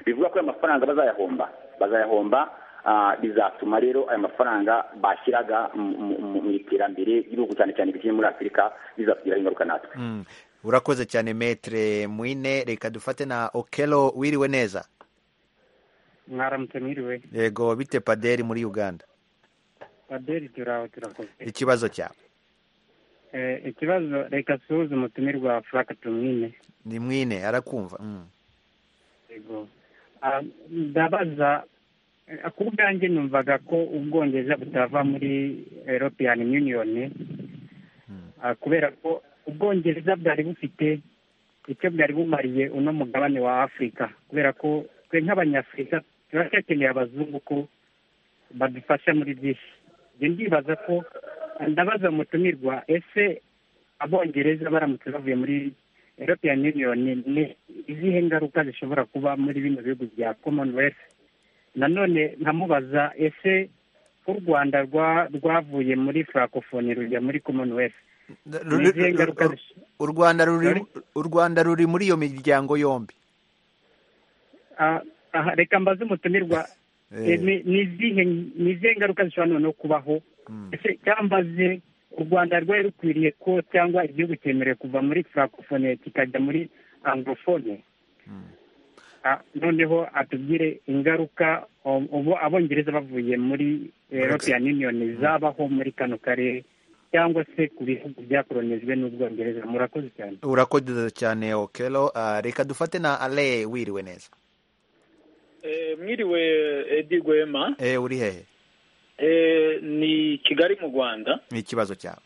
bivuga ko ayo mafaranga bazayahomba bazayahomba Ah, bizatuma rero aya mafaranga bashyiraga mu- mu- mu mu iterambere ry'ibihugu cyane cyane bikiri muri afurika bizatugiraho ingaruka natwe Mm. urakoze cyane metere mwine reka dufate na okelo wiriwe neza mwaramutse mwiriwe yego bite paderi muri uganda paderi turaho turakoze ikibazo cyawe Eh, ikibazo reka suhuze umutumirwa wa furaka tumwine ni mwine arakumva Mm. yego Ah, ndabaza eh, ku bwanjye numvaga ko ubwongereza butava muri european union Ah, kubera ko ubwongereza bwari bufite icyo bwari bumariye uno mugabane wa afurika kubera ko twe nk'abanyafurika tuba dukeneye abazungu ko badufasha muri byinshi njye ndibaza ko ndabaza umutumirwa ese abongereza baramutse bavuye muri european union ni izihe ngaruka zishobora kuba muri bino bihugu bya commonwealth nanone nkamubaza ese u rwanda rwa- rwavuye muri francophonie rujya muri commonwealth Ru- Ni izihe ngaruka ru- zis- u Rwanda ruri Sorry? u Rwanda ruri muri iyo miryango yombi Ah, aha, reka mbaze umutumirwa Eh. eh, ni ni izihe ni izihe ngaruka zishobora noneho kubaho ese cyambaze u rwanda rwari rukwiriye ko cyangwa igihugu cyemerewe kuva muri francophonie kikajya muri anglophone Ah, noneho atubwire ingaruka um, ubu abongereza bavuye muri european union zabaho muri kano karere cyangwa se ku bihugu byakoronijwe n'ubwongereza murakoze cyane urakoze cyane okelo Ah, reka dufate na ale wiriwe neza Eh, mwiriwe edi rwema e uri hehe Eh, ni kigali mu rwanda ni ikibazo cyawe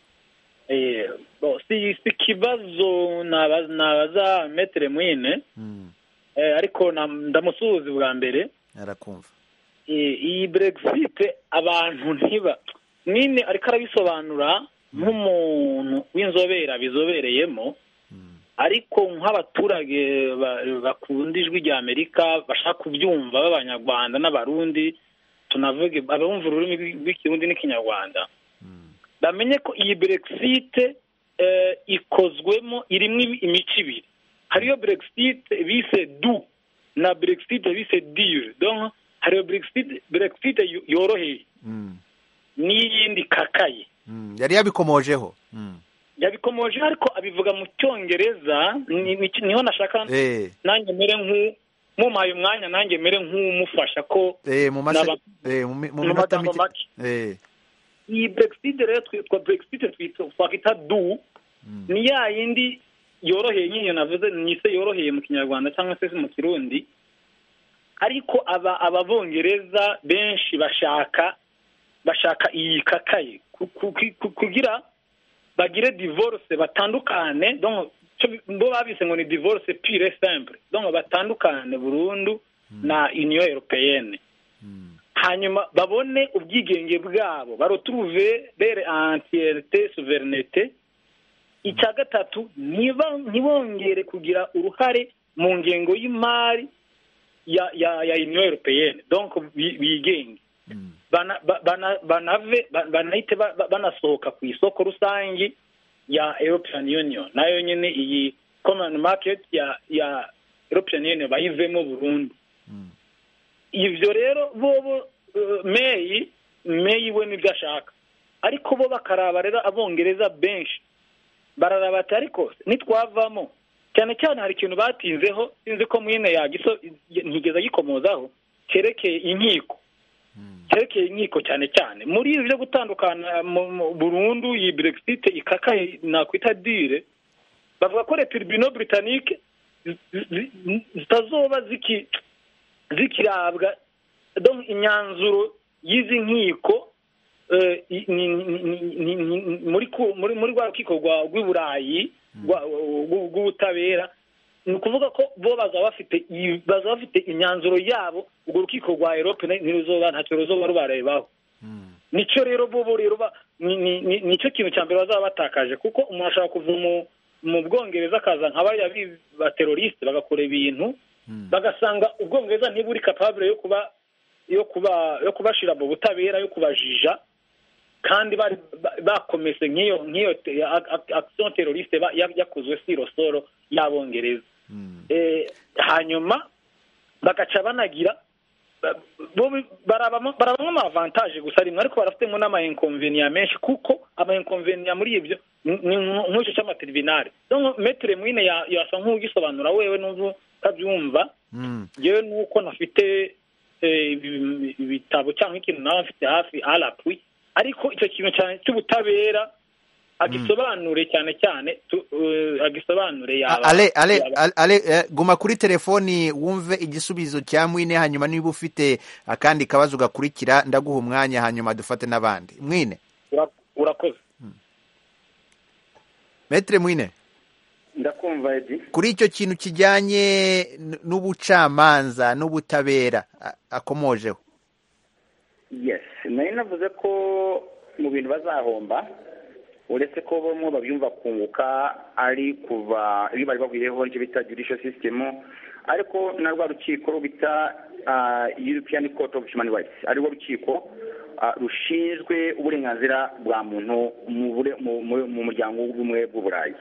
Eh, bo, si si ikibazo naba- nabaza metere mwine Mm. Eh, ariko na- ndamusuhuza bwa mbere arakumva Eh, iyi brexit abantu ntiba mwine ariko arabisobanura nk'umuntu w'inzobere abizobereyemo ariko nk'abaturage ba- bakunda ijwi rya amerika bashaka kubyumva b'abanyarwanda n'abarundi tunavuge abumva ururimi rw'i- rw'ikirundi n'ikinyarwanda bamenye ko iyi brexit eh, ikozwemo irimo ibi- imico ibiri hariyo brexit bise du na brexit bise dure donc hariyo brexit brexit yo- yoroheye Mm. n'iyindi kakaye Mm. yari yabikomojeho Mm. yabikomoje ariko abivuga mu cyongereza ni- ni- niho nashaka Eh, nanjye mere nk'u mumpaye umwanya nanjye mere nk'umufasha ko eh, mu mase- Naba- eh, mu mi- mu mu minota magambo mike make. Eh, iyi brexit rero twitwa brexit twitwa twakwita du ni ya yindi yoroheye nyine navuze nise yoroheye mu kinyarwanda cyangwa se mu kirundi ariko aba ababongereza benshi bashaka bashaka iyi kakaye ku- ku- ku- kugira bagire divorce batandukane donc cyo bi- bo babise ngo ni divorce pure et simple donc batandukane burundu na union européenne hanyuma babone ubwigenge bwabo baroturuve bere antiyerite suverinete icya gatatu ntiba- ntibongere kugira uruhare mu ngengo y'imari ya ya ya union europeyene donko bigenge Bana- ba- bana- banave ba- banahite ba- ba- banasohoka ku isoko rusange ya european union nayo nyine iyi common market ya ya european union bayivemo burundu ibyo rero bobo eh, meyi meyi we nibyo ashaka ariko bo bakaraba rero abongereza benshi bararaba ati ariko nitwavamo cyane cyane hari ikintu batinzeho sinzi ko mwine yagiso ntigeze agikomozaho cyerekeye inkiko cyerekeye inkiko cyane cyane muri ibi byo gutandukana mu- mu- burundu iyi brexit ikaka nakwita dire bavuga ko retiribino britannique zi- zi- zi- zitazoba ziki- zikirabwa donc imyanzuro y'izi nkiko eh, i- ni- ni- ni- ni- ni- muri ku- muri muri rwa rukiko rwa- rw'iburayi rwa- rw- rw'ubutabera ni ukuvuga ko bo bazaba bafite iyi- bazaba bafite imyanzuro yabo urwo rukiko rwa erope ntiruzoba ntacyo ruzoba rubarebaho nicyo rero bo bo rero ba- ni- ni- ni- nicyo kintu cya mbere bazaba batakaje kuko umuntu ashobora kuva mu- mu bwongereza akaza nka bariya bi- baterorisite bagakora ibintu bagasanga ubwongereza ntiburi kapabure yo kuba yo kuba yo kubashira mu butabera yo kubajija kandi bari ba- bakomese nk'iyo nk'iyo te- a- a- action teroriste ba- ya- yakozwe sirosoro y'abongereza Eh, hanyuma bagaca banagira ba- bo bi- barabamo barabamo ama avantage gusa rimwe ariko barafitemo n'ama inconvenients menshi kuko ama inconvenients muri ibyo ni- ni nk- nk'icyo cy'amateribinari donc metre mwine ya- yasa nk'ugisobanura wewe n'ubu utabyumva Mm. yewe nuko nafite eh, ibi- ibitabo cyangwa ikintu nawe mfite hafi arapwi ariko icyo kintu cyane cy'ubutabera agisobanure cyane cyane tu- eh, agisobanure A- yaba ale ale yaba- ale- ale eh, guma kuri telefoni wumve igisubizo cya mwine hanyuma niba ufite akandi kabazo gakurikira ndaguha umwanya hanyuma dufate n'abandi mwine ura- urakoze metre mwine ndakumva edi kuri icyo kintu kijyanye n- n'ubucamanza n'ubutabera a- akomojeho yes nari navuze ko mu bintu bazahomba uretse ko bamwe babyumva kunguka ari kuva iyo bari bagwiriyeho nicyo bita judicial system ariko na rwa rukiko rubita ah, European Court of Human Rights ari rwo rukiko ah, rushinzwe uburenganzira bwa muntu mu bure- mu- mu- mu muryango w'ubumwe bw'uburayi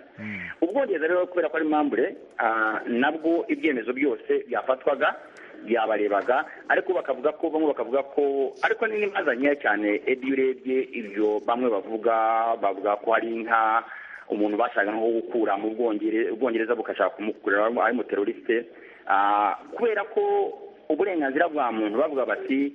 ubwongereza rero kubera ko ari impambure ah, nabwo ibyemezo byose byafatwaga byabarebaga ariko bakavuga ko bamwe bakavuga ko ariko ni n'imanza nkeya cyane ebi iyo urebye ibyo bamwe bavuga bavuga ko hari inka umuntu bashaka nko gukura mu Bwongere- ubwongereza bugashaka kumukura ari umuteroriste Ah, kubera ko uburenganzira bwa muntu bavuga bati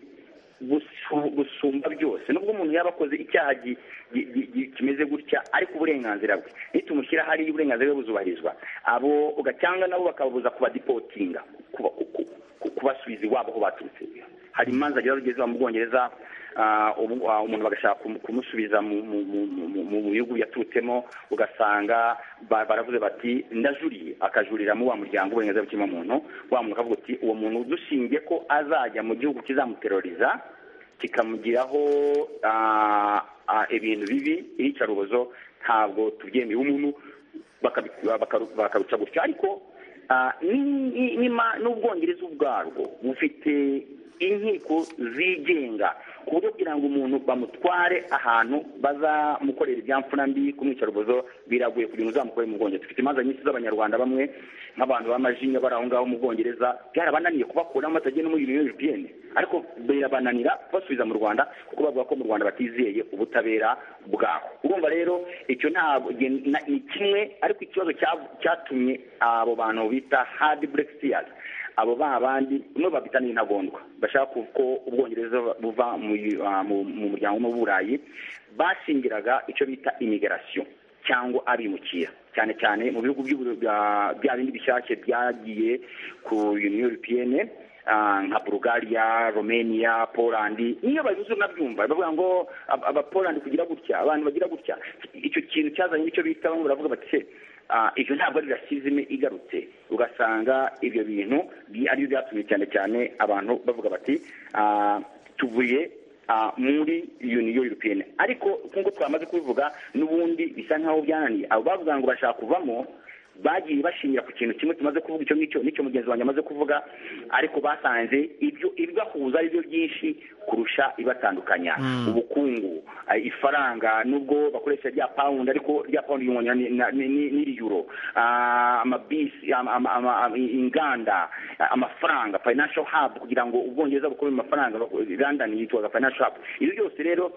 gusu- gusumba byose nubwo umuntu yaba akoze icyaha gi- gi- gi- gi- kimeze gutya ariko uburenganzira bwe nitumushyira hariya uburenganzira bwe buzubahirizwa abo cyangwa nabo bakababuza kubadipotinga kuba- ku- ku- kubasubiza iwabo aho baturutse hari imanza rero zigezwa mu bwongereza ah, ubu- ah, umuntu bagashaka kumu- kumusubiza mu- mu- mu- mu- mu- mu bihugu yaturutsemo ugasanga ba- baravuze bati ndajuriye akajuriramo wa muryango uburenganzira bw'ikiremwamuntu wa muntu akavuga ati uwo muntu dushingiye ko azajya mu gihugu kizamuteroriza kikamugiraho ah, ah, ibintu bibi iyicarubozo ntabwo tubyemeye umuntu bakabi- bakaru- bakaruca gutya ariko Ah, ni- ni- ni ma- n'ubwongereza ubwarwo bufite inkiko zigenga ku buryo kugira ngo umuntu bamutware ahantu bazamukorera ibyamfura mbi kumwicarubozo biragoye kugira ngo uzamukore mu bwongereza dufite imanza nyinshi z'abanyarwanda bamwe nk'abantu b'amajinya bari aho ngaho mu bwongereza byarabananiye kubakuramo batagiye no muri union europeenne ariko birabananira kubasubiza mu rwanda kuko bavuga ko mu rwanda batizeye ubutabera bwaho urumva rero icyo ntabwo gen- na- ni kimwe ariko ikibazo cya- cyatumye abo bantu bita hard brexiteers abo ba bandi bamwe babita n'intagondwa bashaka ku- ko ubwongereza buva mu yu- ah, mu mu muryango umwe w'uburayi bashingiraga icyo bita immigration cyangwa abimukira cyane cyane mu bihugu by'uburu- bya- bya bindi bishyashya byagiye ku union européenne ah, nka bulgaria romania poland niyo babivuze unabyumva bavuga ngo ab- abapoland kugira gutya abantu bagira gutya icyo kintu cyazanye nicyo bita bamwe baravuga bati "Se, ah, ibyo ntabwo ari rasizime igarutse ugasanga ibyo bintu bi- aribyo byatumye cyane cyane abantu bavuga bati ah, tuvuye ah, muri uniyo europeyeni ariko nk'uko twamaze kubivuga n'ubundi bisa nk'aho byananiye abo bavuga ngo bashaka kuvamo bagiye bashingira ku kintu kimwe tumaze kuvuga icyo ngicyo n'icyo mugenzi wanjye amaze kuvuga ariko basanze ibyo ibibahuza ari byo byinshi kurusha ibatandukanya ubukungu eh, ifaranga nubwo bakoresha rya pound ariko rya pound yunganya n'iri euro Ah, amabisi ama- ama- ama- ama- inganda ah, amafaranga financial hub kugira ngo ubwongereza bukore mu mafaranga london yitwaga financial hub ibyo byose rero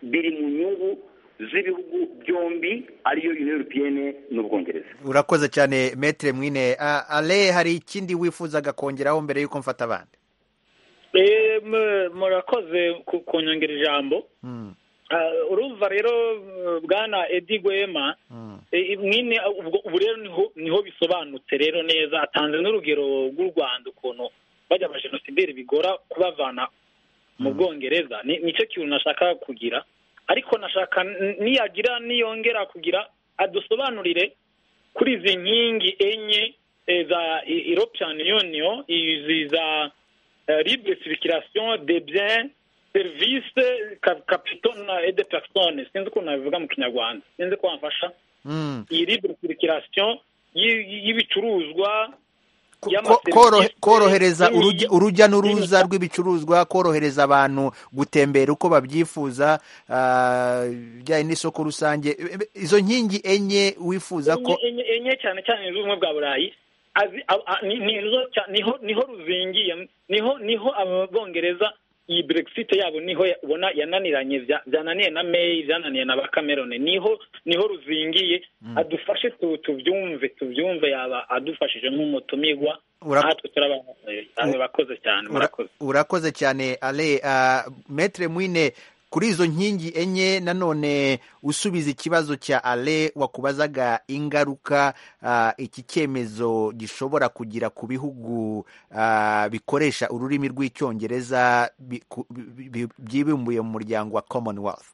biri mu nyungu z'ibihugu byombi ariyo union européenne n'ubwongereza urakoze cyane metere mwine Ah, ale hari ikindi wifuzaga kongeraho mbere y'uko mfata abandi Eh, mu- murakoze ku- kunyongera ijambo Mm, Ah, urumva rero eh, bwana edi gwema mm, Eh, mwene ubwo ubu rero niho niho bisobanutse rero neza atanze n'urugero rw'u rwanda ukuntu bajya abajenosideri bigora kubavana mu bwongereza Ni- nicyo kintu nashaka kugira ariko nashaka n- niyagira niyongera kugira adusobanurire kuri izi nkingi enye eh, za E- european union izi za eh, libre circulation des biens service capitaux et de personnes sinzi ukuntu nabivuga mu kinyarwanda sinzi ko wamfasha mm. iyi libre circulation y'i- y'ibicuruzwa Ko- y'amaserivisi, korohe- korohereza y'imi- urujya- urujya n'uruza y'imita- rw'ibicuruzwa korohereza abantu gutembera uko babyifuza ah, ibijyanye n'isoko rusange E- e- izo nkingi enye wifuza ko enye- enye enye cyane cyane z'ubumwe bwa burayi azi- a- a- ni- ni- nizo cya- niho niho ruzingiye niho niho ababwongereza iyi brexit yabo niho ya- ubona yananiranye bya- byananiye na may byananiye na ba cameron niho niho ruzingiye adufashe tu- tubyumve tubyumve yaba adufashije nk'umutumirwa Ura- natwe turaba namwe bakoze cyane Ura- murakoze urakoze cyane ale uh, metre mwine kuri izo nkingi enye nanone usubiza ikibazo cya ale wakubazaga ingaruka ah, iki cyemezo gishobora kugira ku bihugu ah, bikoresha ururimi rw'icyongereza bi- ku- bi- bi- byibumbuye mu muryango wa commonwealth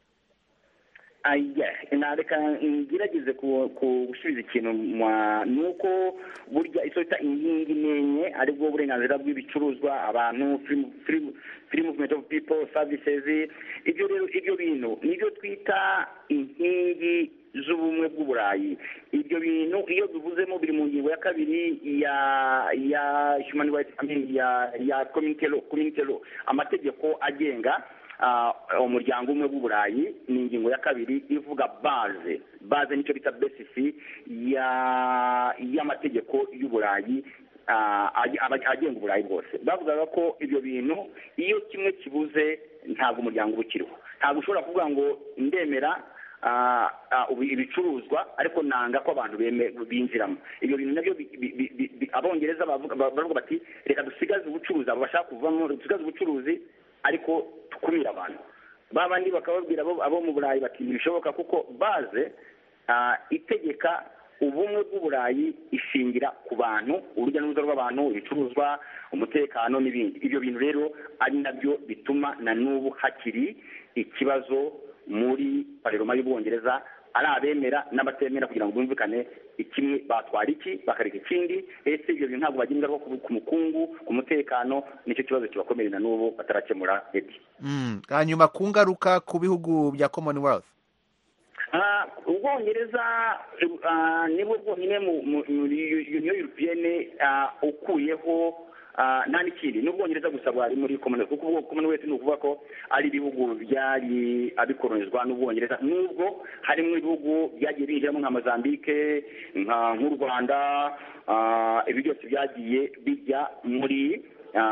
aya nareka ngerageze ku- ku- gusubiza ikintu mwa- ni uko burya icyo bita inkingi n'enye ari bwo burenganzira bw'ibicuruzwa abantu free- free- free movement of people services ibyo rero ibyo bintu nibyo twita inkingi z'ubumwe bw'uburayi ibyo bintu iyo bivuzemo biri mu ngingo ya kabiri ya ya human rights I mean, ya ya community law community law amategeko agenga ah, umuryango umwe w'uburayi ni ingingo ya kabiri ivuga baze baze nicyo bita besisi ya y'amategeko y'uburayi ah, ag- aba- agenga uburayi bwose bavugaga ko ibyo bintu iyo kimwe kibuze ntabwo umuryango uba ukiriho ntabwo ushobora kuvuga ngo ndemera ah, ah, ubu- ibicuruzwa ariko nanga ko abantu beme- binjiramo ibyo bintu nabyo bi- bi- bi- bi- bi- abongereza bavuga baravuga bati reka dusigaze ubucuruzi abo bashaka kuvamo dusigaze ubucuruzi ariko tukumire abantu ba bandi bakababwira abo abo mu burayi bati ntibishoboka kuko baze ah, itegeka ubumwe bw'uburayi ishingira ku bantu urujya n'uruza rw'abantu ibicuruzwa umutekano n'ibindi ibyo bintu rero ari nabyo bituma na n'ubu hakiri ikibazo muri pareroma y'ubwongereza ari abemera n'abatemera kugira ngo bumvikane ikimwe batwara iki bakareka ikindi ese ibyo bintu ntabwo bagira ingaruka ku- ku mukungu ku mutekano nicyo kibazo kibakomeye na n'ubu batarakemura edi Mm, hanyuma ku ngaruka ku bihugu bya commonwealth Ah, ubwongereza ah, nibwo bwonyine mu mu- muri union européenne ah, ukuyeho ah, nta n'ikindi ni ubwongereza gusa bwari muri commonwealth kuko ubwo commonwealth ni ukuvuga ko ari ibihugu byari abikolonizwa n'ubwongereza nubwo harimo ibihugu byagiye binjiramo nka mozambique nka- nk'u rwanda ah, ibi byose byagiye bijya muri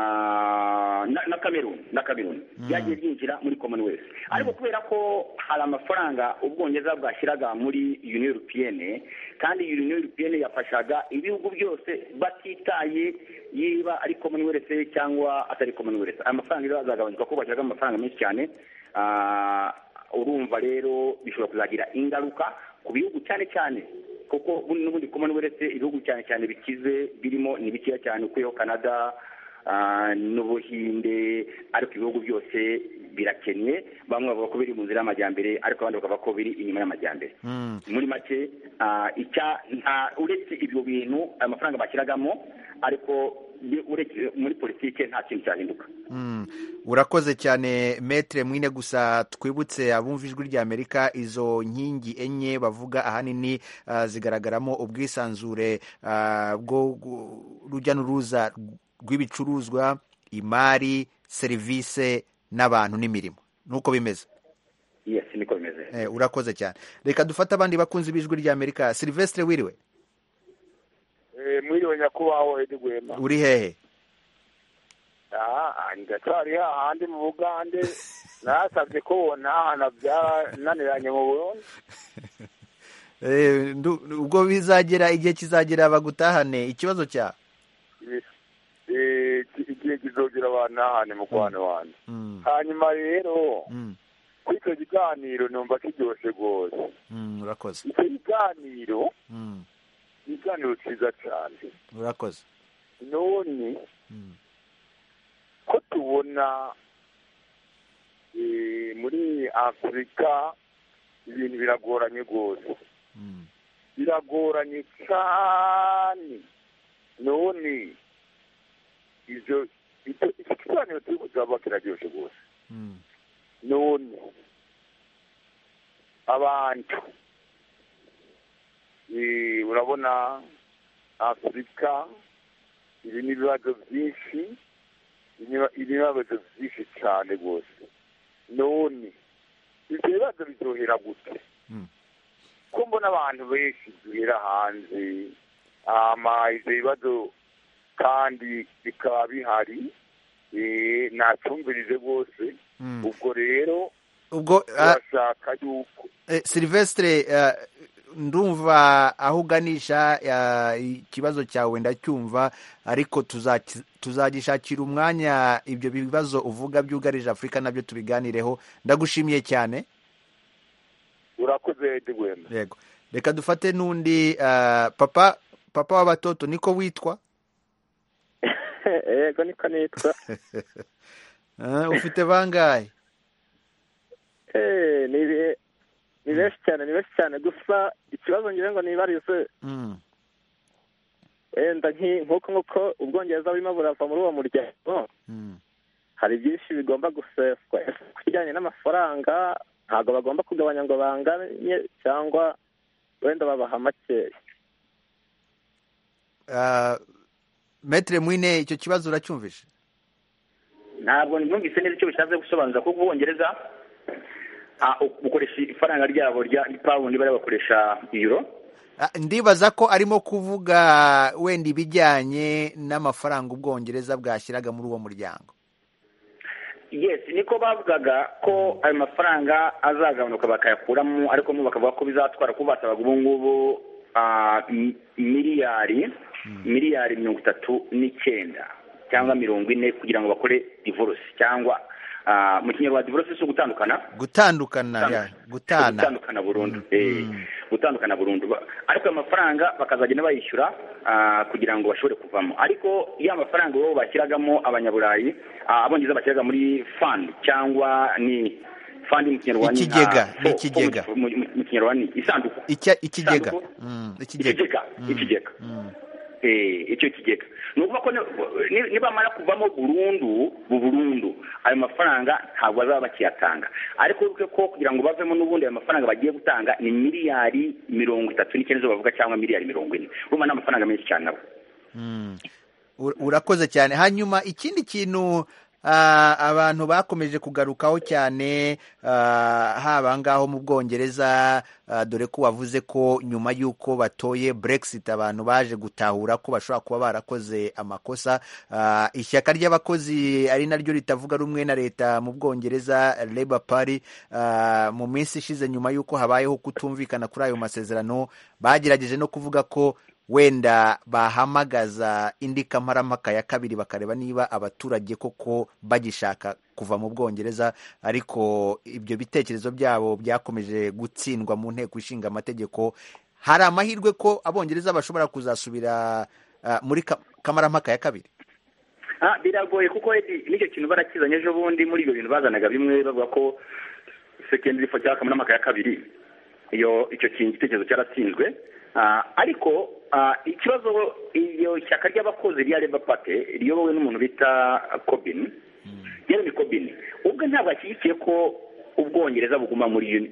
ah, na na cameroon na cameroon byagiye byinjira muri commonwealth ariko kubera ko hari amafaranga ubwongereza bwashyiraga muri union européenne kandi union européenne yafashaga ibihugu byose batitaye yiba ari commonwealth cyangwa atari commonwealth aya mafaranga rero azagabanyuka kuko bashyiraga amafaranga menshi cyane Ah, urumva rero bishobora kuzagira ingaruka ku bihugu cyane cyane kuko buno n'ubundi commonwealth ibihugu cyane cyane bikize birimo ni bikeya cyane ukuyeho canada ah, n'ubuhinde ariko ibihugu byose birakennye bamwe bavuga ko biri mu nzira y'amajyambere ariko abandi bakavuga ko biri inyuma y'amajyambere Mm. muri make ah, icya nta uretse ibyo bintu ayo mafaranga bashyiragamo ariko muri politike nta kintu cyahinduka urakoze cyane metere mwine gusa twibutse abumva ijwi rya amerika izo nkingi enye bavuga ahanini zigaragaramo ubwisanzure bwo rujya n'uruza rw'ibicuruzwa imari serivisi n'abantu n'imirimo nuko bimeze yesi niko bimeze urakoze cyane reka dufate abandi bakunzi b'ijwi rya amerika silivesitire wiriwe mwiriwe nyakubahwa edi rwema uri hehe ndacyari hahandi mu bugande nasabye ko ntahana byananiranye mu burundi ubwo bizagera igihe kizagera bagutahane ikibazo cya igihe kizogera banahane mukwano wanjye hanyuma rero kuri icyo kiganiro numva kiryoshye rwose urakoze icyo kiganiro ni ikiganiro cyiza cyane urakoze none ko tubona muri afurika ibintu biragoranye rwose biragoranye cyane none ibyo icyo kiganiro turi kuzaba kiraryoshye rwose none abantu urabona afurika ibi ni ibibazo byinshi ibibazo byinshi cyane rwose none ibyo bibazo biryohera gute ko mbona abantu benshi duhera hanze ibyo bibazo kandi bikaba bihari ntacumbirije rwose ubwo rero ubwo turashaka yuko silivesitire ndumva aho uganisha ikibazo cyawe ndacyumva ariko tuzagishakira umwanya ibyo bibazo uvuga byugarije afurika nabyo tubiganireho ndagushimiye cyane urakoze rwema yego reka dufate n'undi papa papa w'abatoto niko witwa yego niko nitwa ufite bangahe ni benshi cyane ni benshi cyane gusa ikibazo ngira ngo nibarize wenda nk'uko nk'uko ubwongereza burimo burava muri uwo muryango hari byinshi bigomba guseswa ku bijyanye n'amafaranga ntabwo bagomba kugabanya ngo banganye cyangwa wenda babaha makeya metire mwine icyo kibazo uracyumvise ntabwo numvise neza icyo bishatse gusobanura kuko ubwongereza bukoresha ifaranga ryabo rya pawundi bari bakoresha iyuro ndibaza ko arimo kuvuga wenda ibijyanye n'amafaranga ubwongereza bwashyiraga muri uwo muryango yesi niko bavugaga ko ayo mafaranga azagabanuka bakayakuramo ariko mo bakavuga ko bizatwara kuba basabaga ubu ngubu miliyari miliyari mirongo itatu n'icyenda cyangwa mirongo ine kugira ngo bakore divorce cyangwa mu kinyarwanda divorce si ugutandukana gutandukana gutana gutandukana burundu gutandukana burundu ariko ayo mafaranga bakazagenda bayishyura kugira ngo bashobore kuvamo ariko ya mafaranga bo bashyiragamo abanyaburayi abongereza bashyiraga muri fund cyangwa ni fund mu kinyarwanda ikigega ikigega mu kinyarwanda isanduku ikigega ikigega ikigega icyo kigega ni ukuvuga ko nibamara kuvamo burundu burundu ayo mafaranga ntabwo bazaba bakiyatanga ariko wibuke ko kugira ngo bavemo n'ubundi ayo mafaranga bagiye gutanga ni miliyari mirongo itatu n'icyenda zo bavuga cyangwa miliyari mirongo ine urumva ni amafaranga menshi cyane nabo urakoze cyane hanyuma ikindi kintu abantu bakomeje kugarukaho cyane haba ngaho mu bwongereza dore ko wavuze ko nyuma y'uko batoye Brexit abantu baje gutahura ko bashobora kuba barakoze amakosa ishyaka ry'abakozi ari naryo ritavuga rumwe na leta mu bwongereza Labour Party mu minsi ishize nyuma y'uko habayeho kutumvikana kuri ayo masezerano bagerageje no kuvuga ko wenda bahamagaza indi kamarampaka ya kabiri bakareba niba abaturage koko bagishaka kuva mu bwongereza ariko ibyo bitekerezo byabo byakomeje gutsindwa mu nteko ishinga amategeko hari amahirwe ko abongereza bashobora kuzasubira muri kamarampaka ya kabiri biragoye kuko n'icyo kintu barakizanye ejo bundi muri ibyo bintu bazanaga bimwe bavuga ko sekendiri fo cyangwa kamarampaka ya kabiri iyo icyo kintu igitekerezo cyaratsinzwe ariko ikibazo iyo shyaka ry'abakozi rya reba pate riyobowe n'umuntu bita kobini jeremy kobini ubwo ntabwo ashyigikiye ko ubwongereza buguma muri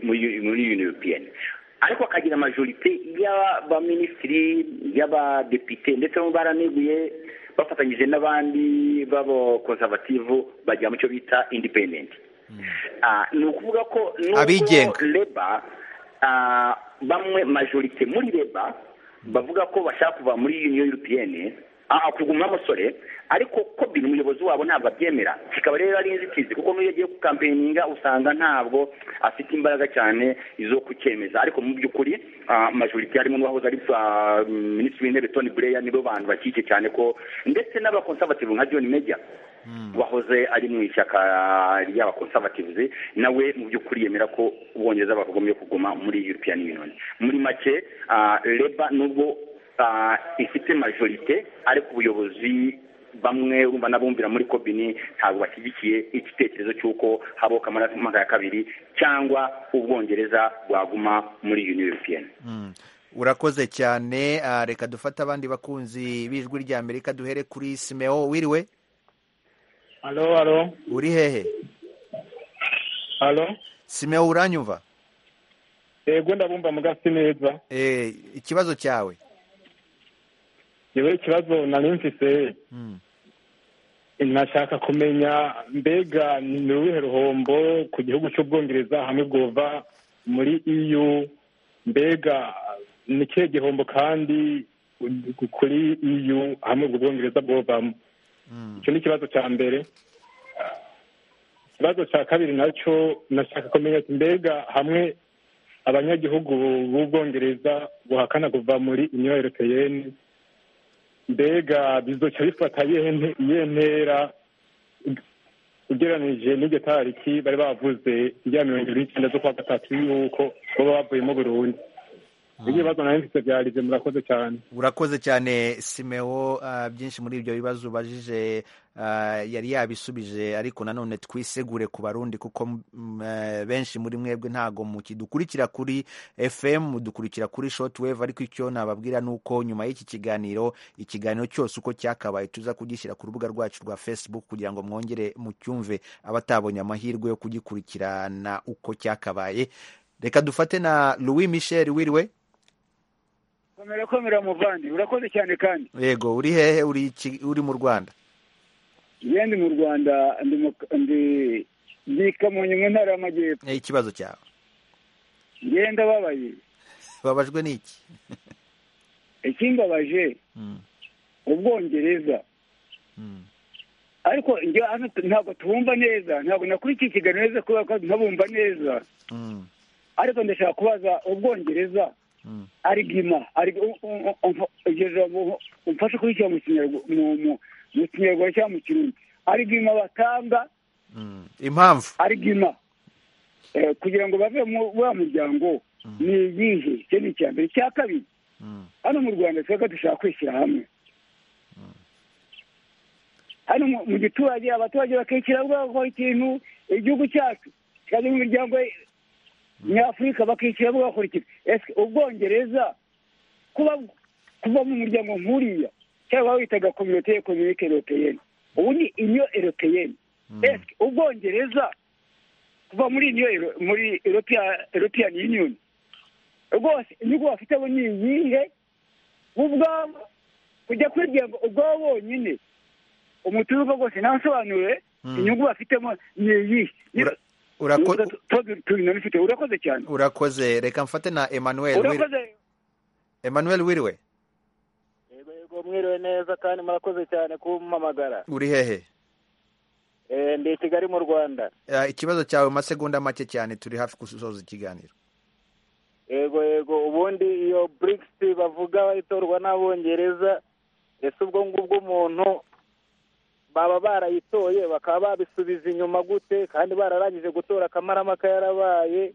yuni europeyeni ariko akagira amajorite y'abaminisitiri y'abadepite ndetse n'ubu baraneguye bafatanyije n'abandi b'abakonsabativu bajya mu cyo bita indipendenti ni ukuvuga ko Abigenga. reba ah, bamwe majorite muri reba bavuga ko bashaka kuva muri union europeyeni kuguma amasore ariko kobin umuyobozi wabo ntabwo abyemera kikaba rero ari inzitizi kuko n'iyo agiye gukampeyininga usanga ntabwo afite imbaraga cyane zo kucyemeza ariko mu by'ukuri ah, majorite harimo n'uwahoze ari ah, minisitiri w'intebe tony blair nibo bantu bakike cyane ko ndetse n'abakonsabativu nka john major wahoze ari mu ishyaka ry'abakonsabativuzi nawe mu by'ukuri yemera ko ubwongereza bakagombye kuguma muri european union muri make ah, leba nubwo ah, ifite majorite ariko ubuyobozi bamwe urumva n'abumvira muri kobini ntabwo bashyigikiye igitekerezo cy'uko haboka amaramuka ya kabiri cyangwa ubwongereza bwaguma muri union european Mm. urakoze cyane ah, reka dufate abandi bakunzi b'ijwi rya amerika duhere kuri simeo wiriwe Halo, halo, uri hehe halo. simeo uranyumva Yego ndabumva mugasi neza. Eh, ikibazo cyawe Yewe ikibazo nari mfise Mm. nashaka kumenya mbega ni uruhe ruhombo ku gihugu cy'ubwongereza hamwe bwova muri EU mbega ni kihe gihombo kandi kuri EU hamwe ubwo bwongereza bwovamo icyo ni ikibazo cya mbere ikibazo cya kabiri nacyo nashaka kumenya ati mbega hamwe abanyagihugu b'ubwongereza buhakana kuva muri union europeyeni mbega bizoca bifata iyihe nte- iyihe ntera ugereranije n'iryo tariki bari bavuze rya mirongo irindwi n'icyenda z'ukwa gatatu y'uko baba bavuyemo burundu ibyo bibazo nari mfite byarize murakoze cyane urakoze cyane simeo ah, byinshi muri ibyo bibazo ubajije ah, yari yabisubije ariko nanone twisegure ku barundi kuko mm, eh, benshi muri mwebwe ntago mukidukurikira kuri fm mudukurikira kuri shortwave ariko icyo nababwira ni uko nyuma y'iki kiganiro ikiganiro cyose uko cyakabaye tuza kugishyira ku rubuga rwacu rwa facebook kugira ngo mwongere mucyumve abatabonye amahirwe yo kugikurikirana uko cyakabaye reka dufate na louis michel wiriwe komera komera muvandi urakoze cyane kandi yego uri hehe uri iki- uri mu rwanda iyo ndi mu rwanda ndi mu- ndi ndi i kamonyi mu ntara y'amajyepfo Eh, ikibazo cyawe ngenda babaye babajwe n'iki ikimbabaje ubwongereza ariko njye hano tu- ntabwo tubumva neza ntabwo nakurikiye ikiganiro neza kubera ko ntabumva neza ariko ndashaka kubaza ubwongereza arigima iryo jambo umfashe kurikira mu kinyarwa- mu- mu- mu kinyarwanda cyangwa mu kirundi arigima batanga impamvu arigima eh, kugira ngo bave mu wa muryango ni iyihe icyo ni icya mbere icya kabiri hano mu rwanda twebwe dushaka kwishyira hamwe hano mu- mu giturage abaturage bakishyira bwakora ikintu igihugu cyacu kikajya mu miryango nyafurika bakishyira bwakora ikintu ese ubwongereza kuba kuva mu muryango nk'uriya cyangwa witaga kominote y'ekonomike europeyeni ubu ni inyo europeyeni ese ubwongereza kuva muri iyo muri Europea- european union rwose inyungu bafite bo ni iyihe bo ubwabo kujya kwigira ngo ubwabo bonyine umuturuka rwose ntasobanure Mm. inyungu bafitemo ni iyihe urako- tubinanifite urakoze cyane urakoze reka mfate na emmanuel urakoze wiriwe emmanuel wiriwe Yego mwiriwe neza kandi murakoze cyane kumpamagara uri hehe Eh, ndi i kigali mu rwanda Ah, ikibazo cyawe mu masegonda make cyane turi hafi gusoza ikiganiro yego yego ubundi iyo brics bavuga itorwa n'abongereza ese ubwo ngubwo umuntu baba barayitoye bakaba babisubiza inyuma gute kandi bararangije gutora akamaramaka yarabaye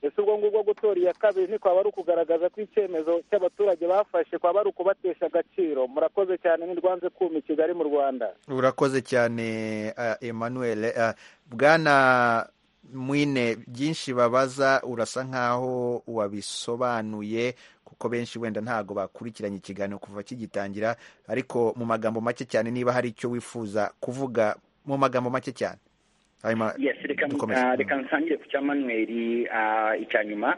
ese ubwo ngubwo gutora iya kabiri niko aba ari ukugaragaza ko icyemezo cy'abaturage bafashe kwaba ari ukubatesha agaciro murakoze cyane ntirwanze kuma i kigali mu rwanda urakoze cyane ah, emmanuel Ah, bwana mwine byinshi babaza urasa nk'aho wabisobanuye kuko benshi wenda ntabwo bakurikiranye ikiganiro kuva kigitangira ariko mu magambo make cyane niba hari icyo wifuza kuvuga mu magambo make cyane reka nsangire ku cyamanuweri icya nyuma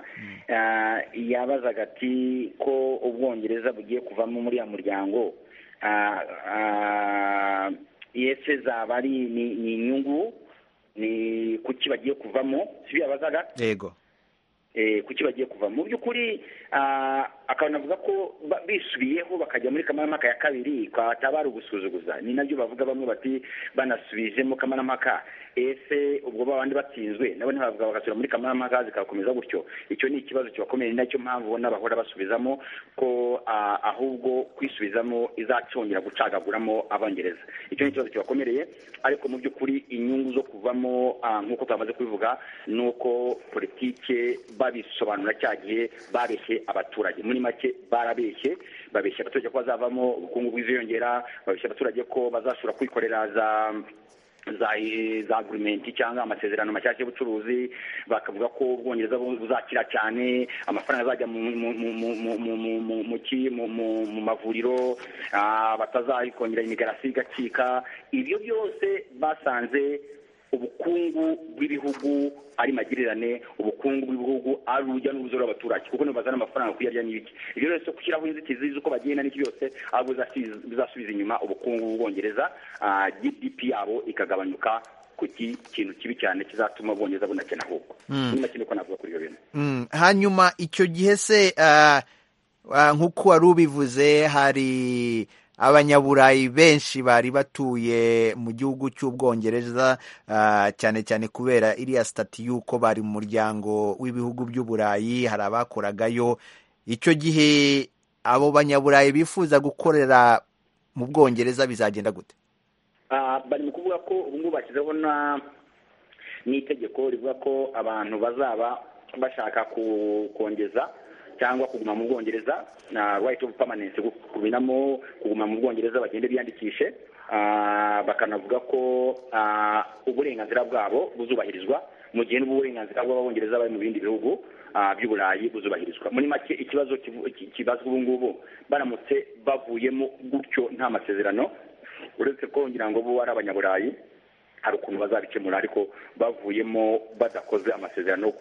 yabazaga ati ko ubwongereza bugiye kuvamo muri uriya muryango yese zaba ari ni inyungu ni kuki bagiye kuvamo si byo yabazaga yego kuki bagiye kuva mu by'ukuri akabona avuga ko bisubiyeho bakajya muri kamarampaka ya kabiri kwatabara ugusuzuguza ni nabyo bavuga bamwe bati banasubijemo kamarampaka ese ubwo babandi batsinzwe nabo ntibavuga bagasubira muri kamarampaka zikakomeza gutyo icyo ni ikibazo kibakomeye ni nacyo mpamvu ubona bahora basubizamo ko ahubwo kwisubizamo izacongera gucagaguramo abongereza icyo ni ikibazo kibakomereye ariko mu by'ukuri inyungu zo kuvamo nk'uko twamaze kubivuga ni uko politike babisobanura cya gihe babeshye abaturage muri make barabeshye babeshya abaturage ko bazavamo ubukungu bw'iziyongera babeshya abaturage ko bazashobora kwikorera za za agurumenti cyangwa amasezerano mashyashya y'ubucuruzi bakavuga ko ubwongereza buzakira cyane amafaranga azajya mu mavuriro batazakongera imigarasi igacika ibyo byose basanze ubukungu bw'ibihugu ari magirirane ubukungu bw'ibihugu ari urujya n'uruza rw'abaturage kuko bazana amafaranga kuyarya n'ibiki ibyo rero gushyiraho inzitizi z'uko bagenda n'iki byose ahubwo bizasubiza inyuma ubukungu bw'ubwongereza gdp yabo ikagabanuka ku kintu kibi cyane kizatuma ubwongereza bunakena ahubwo nyuma kino ko navuga kuri ibyo bintu hanyuma icyo gihe se nk'uko wari ubivuze hari abanyaburayi benshi bari batuye mu gihugu cy'ubwongereza cyane cyane kubera iriya sitati y'uko bari mu muryango w'ibihugu by'uburayi hari abakoragayo icyo gihe abo banyaburayi bifuza gukorera mu bwongereza bizagenda gute bari mu kuvuga ko ubungubu bashyizeho n'itegeko rivuga ko abantu bazaba bashaka kongeza cyangwa kuguma mu bwongereza na right of permanence kubinamo kuguma mu bwongereza bagende biyandikishe bakanavuga ko uburenganzira bwabo buzubahirizwa mu gihe n'uburenganzira bw'ababongereza bari mu bindi bihugu by'uburayi buzubahirizwa muri make ikibazo kibazwa ubu ngubu baramutse bavuyemo gutyo nta masezerano uretse ko ngira ngo bo ari abanyaburayi hari ukuntu bazabikemura ariko bavuyemo badakoze amasezerano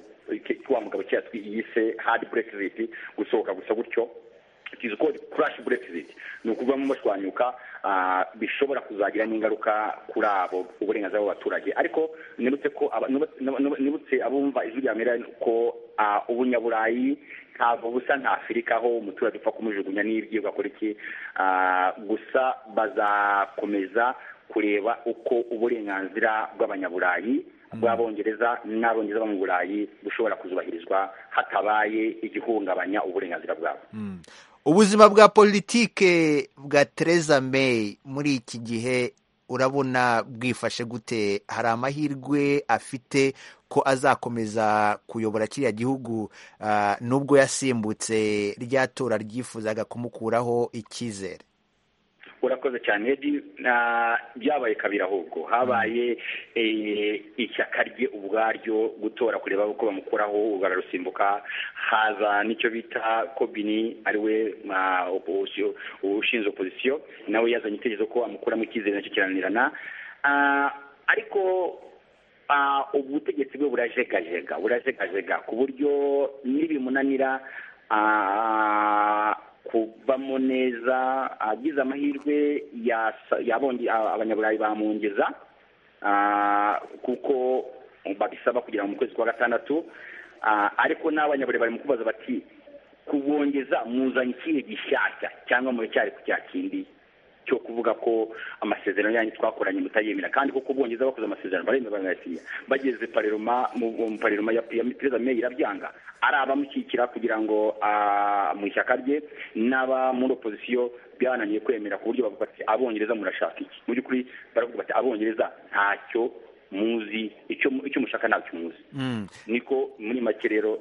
wa mugabo cyangwa yise hard brexit gusohoka gusa gutyo tuzi ko crash brexit ni ukuvamo bashwanyuka bishobora kuzagira n'ingaruka kuri abo uburenganzira bw'abaturage ariko nibutse ko nibutse abumva ijwi rya mera ko ubunyaburayi ntabwo busa nta afurika aho umuturage upfa kumujugunya n'ibyo ugakora iki gusa bazakomeza kureba uko uburenganzira bw'abanyaburayi bw'abongereza n'abongereza bo mu burayi bushobora kuzubahirizwa hatabaye igihungabanya uburenganzira bwabo ubuzima bwa politike bwa Theresa May muri iki gihe urabona bwifashe gute hari amahirwe afite ko azakomeza kuyobora kiriya gihugu nubwo yasimbutse rya tora ryifuzaga kumukuraho icyizere urakoze cyane byabaye kabiri ahubwo habaye ishyaka rye ubwaryo gutora kureba uko bamukuraho urwara rusimbuka haza n'icyo bita kobini ariwe ushinzwe opozisiyo nawe yazanye itegerezo ko amukuramo icyizere nacyo kiranirana ariko ubutegetsi bwe burajegajega burajegajega ku buryo n'ibimunanira kuvamo neza agize amahirwe abanyaburayi bamwongeza kuko babisaba kugira ngo mu kwezi kwa gatandatu ariko n'abanyaburayi bari mu kubaza bati kubongeza muzanye ikihe gishyashya cyangwa muracyari ku cya kindi cyo kuvuga ko amasezerano yanyu twakoranye mutayemera kandi kuko ubwongereza bakoze amasezerano baremera barayasinya bageze pareroma mu pareroma ya perezida May irabyanga ari abamushyikira kugira ngo mu ishyaka rye n'aba muri opozisiyo byananiye kwemera ku buryo bavuga bati abongereza murashaka iki mu by'ukuri baravuga bati abongereza ntacyo muzi icyo mushaka ntacyo muzi niko muri make rero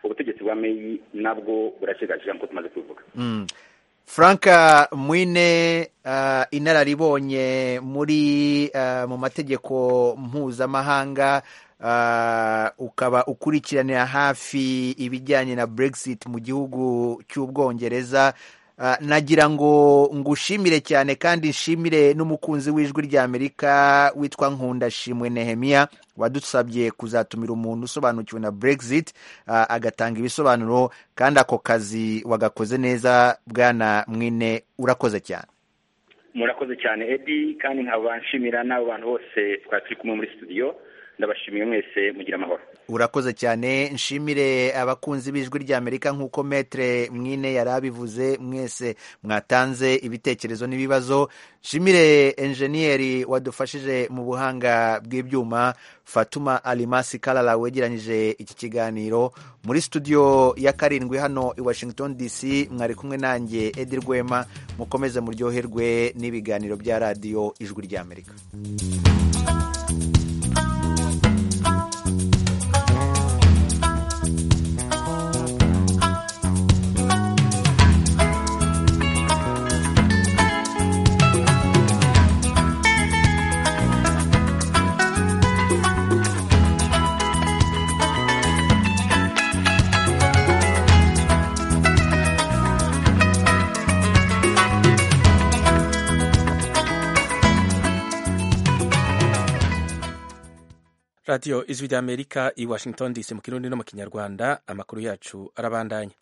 ubutegetsi bwa May nabwo burashyigaje nk'uko tumaze kubivuga frank mwine inararibonye muri mu mategeko mpuzamahanga ukaba ukurikiranira hafi ibijyanye na Brexit mu gihugu cy'ubwongereza nagira ngo ngushimire cyane kandi nshimire n'umukunzi w'ijwi ry'amerika witwa nkunda shimwe nehemiya wadusabye kuzatumira umuntu usobanukiwe na Brexit agatanga ibisobanuro kandi ako kazi wagakoze neza bwana mwine urakoze cyane murakoze cyane edi kandi nkaba nshimira n'abo bantu bose twari turi kumwe muri studio ndabashimiye mwese mugira amahoro urakoze cyane nshimire abakunzi b'ijwi ry'amerika nk'uko metere mwine yari abivuze mwese mwatanze ibitekerezo n'ibibazo nshimire enjeniyeri wadufashije mu buhanga bw'ibyuma fatuma alimasi karara wegeranyije iki kiganiro muri studio ya karindwi hano i washington dc mwari kumwe nanjye edi rwema mukomeze muryoherwe n'ibiganiro bya radiyo ijwi ry'amerika radiyo ijwi ry'amerika i washington dc mu kirundi no mu kinyarwanda amakuru yacu arabandanya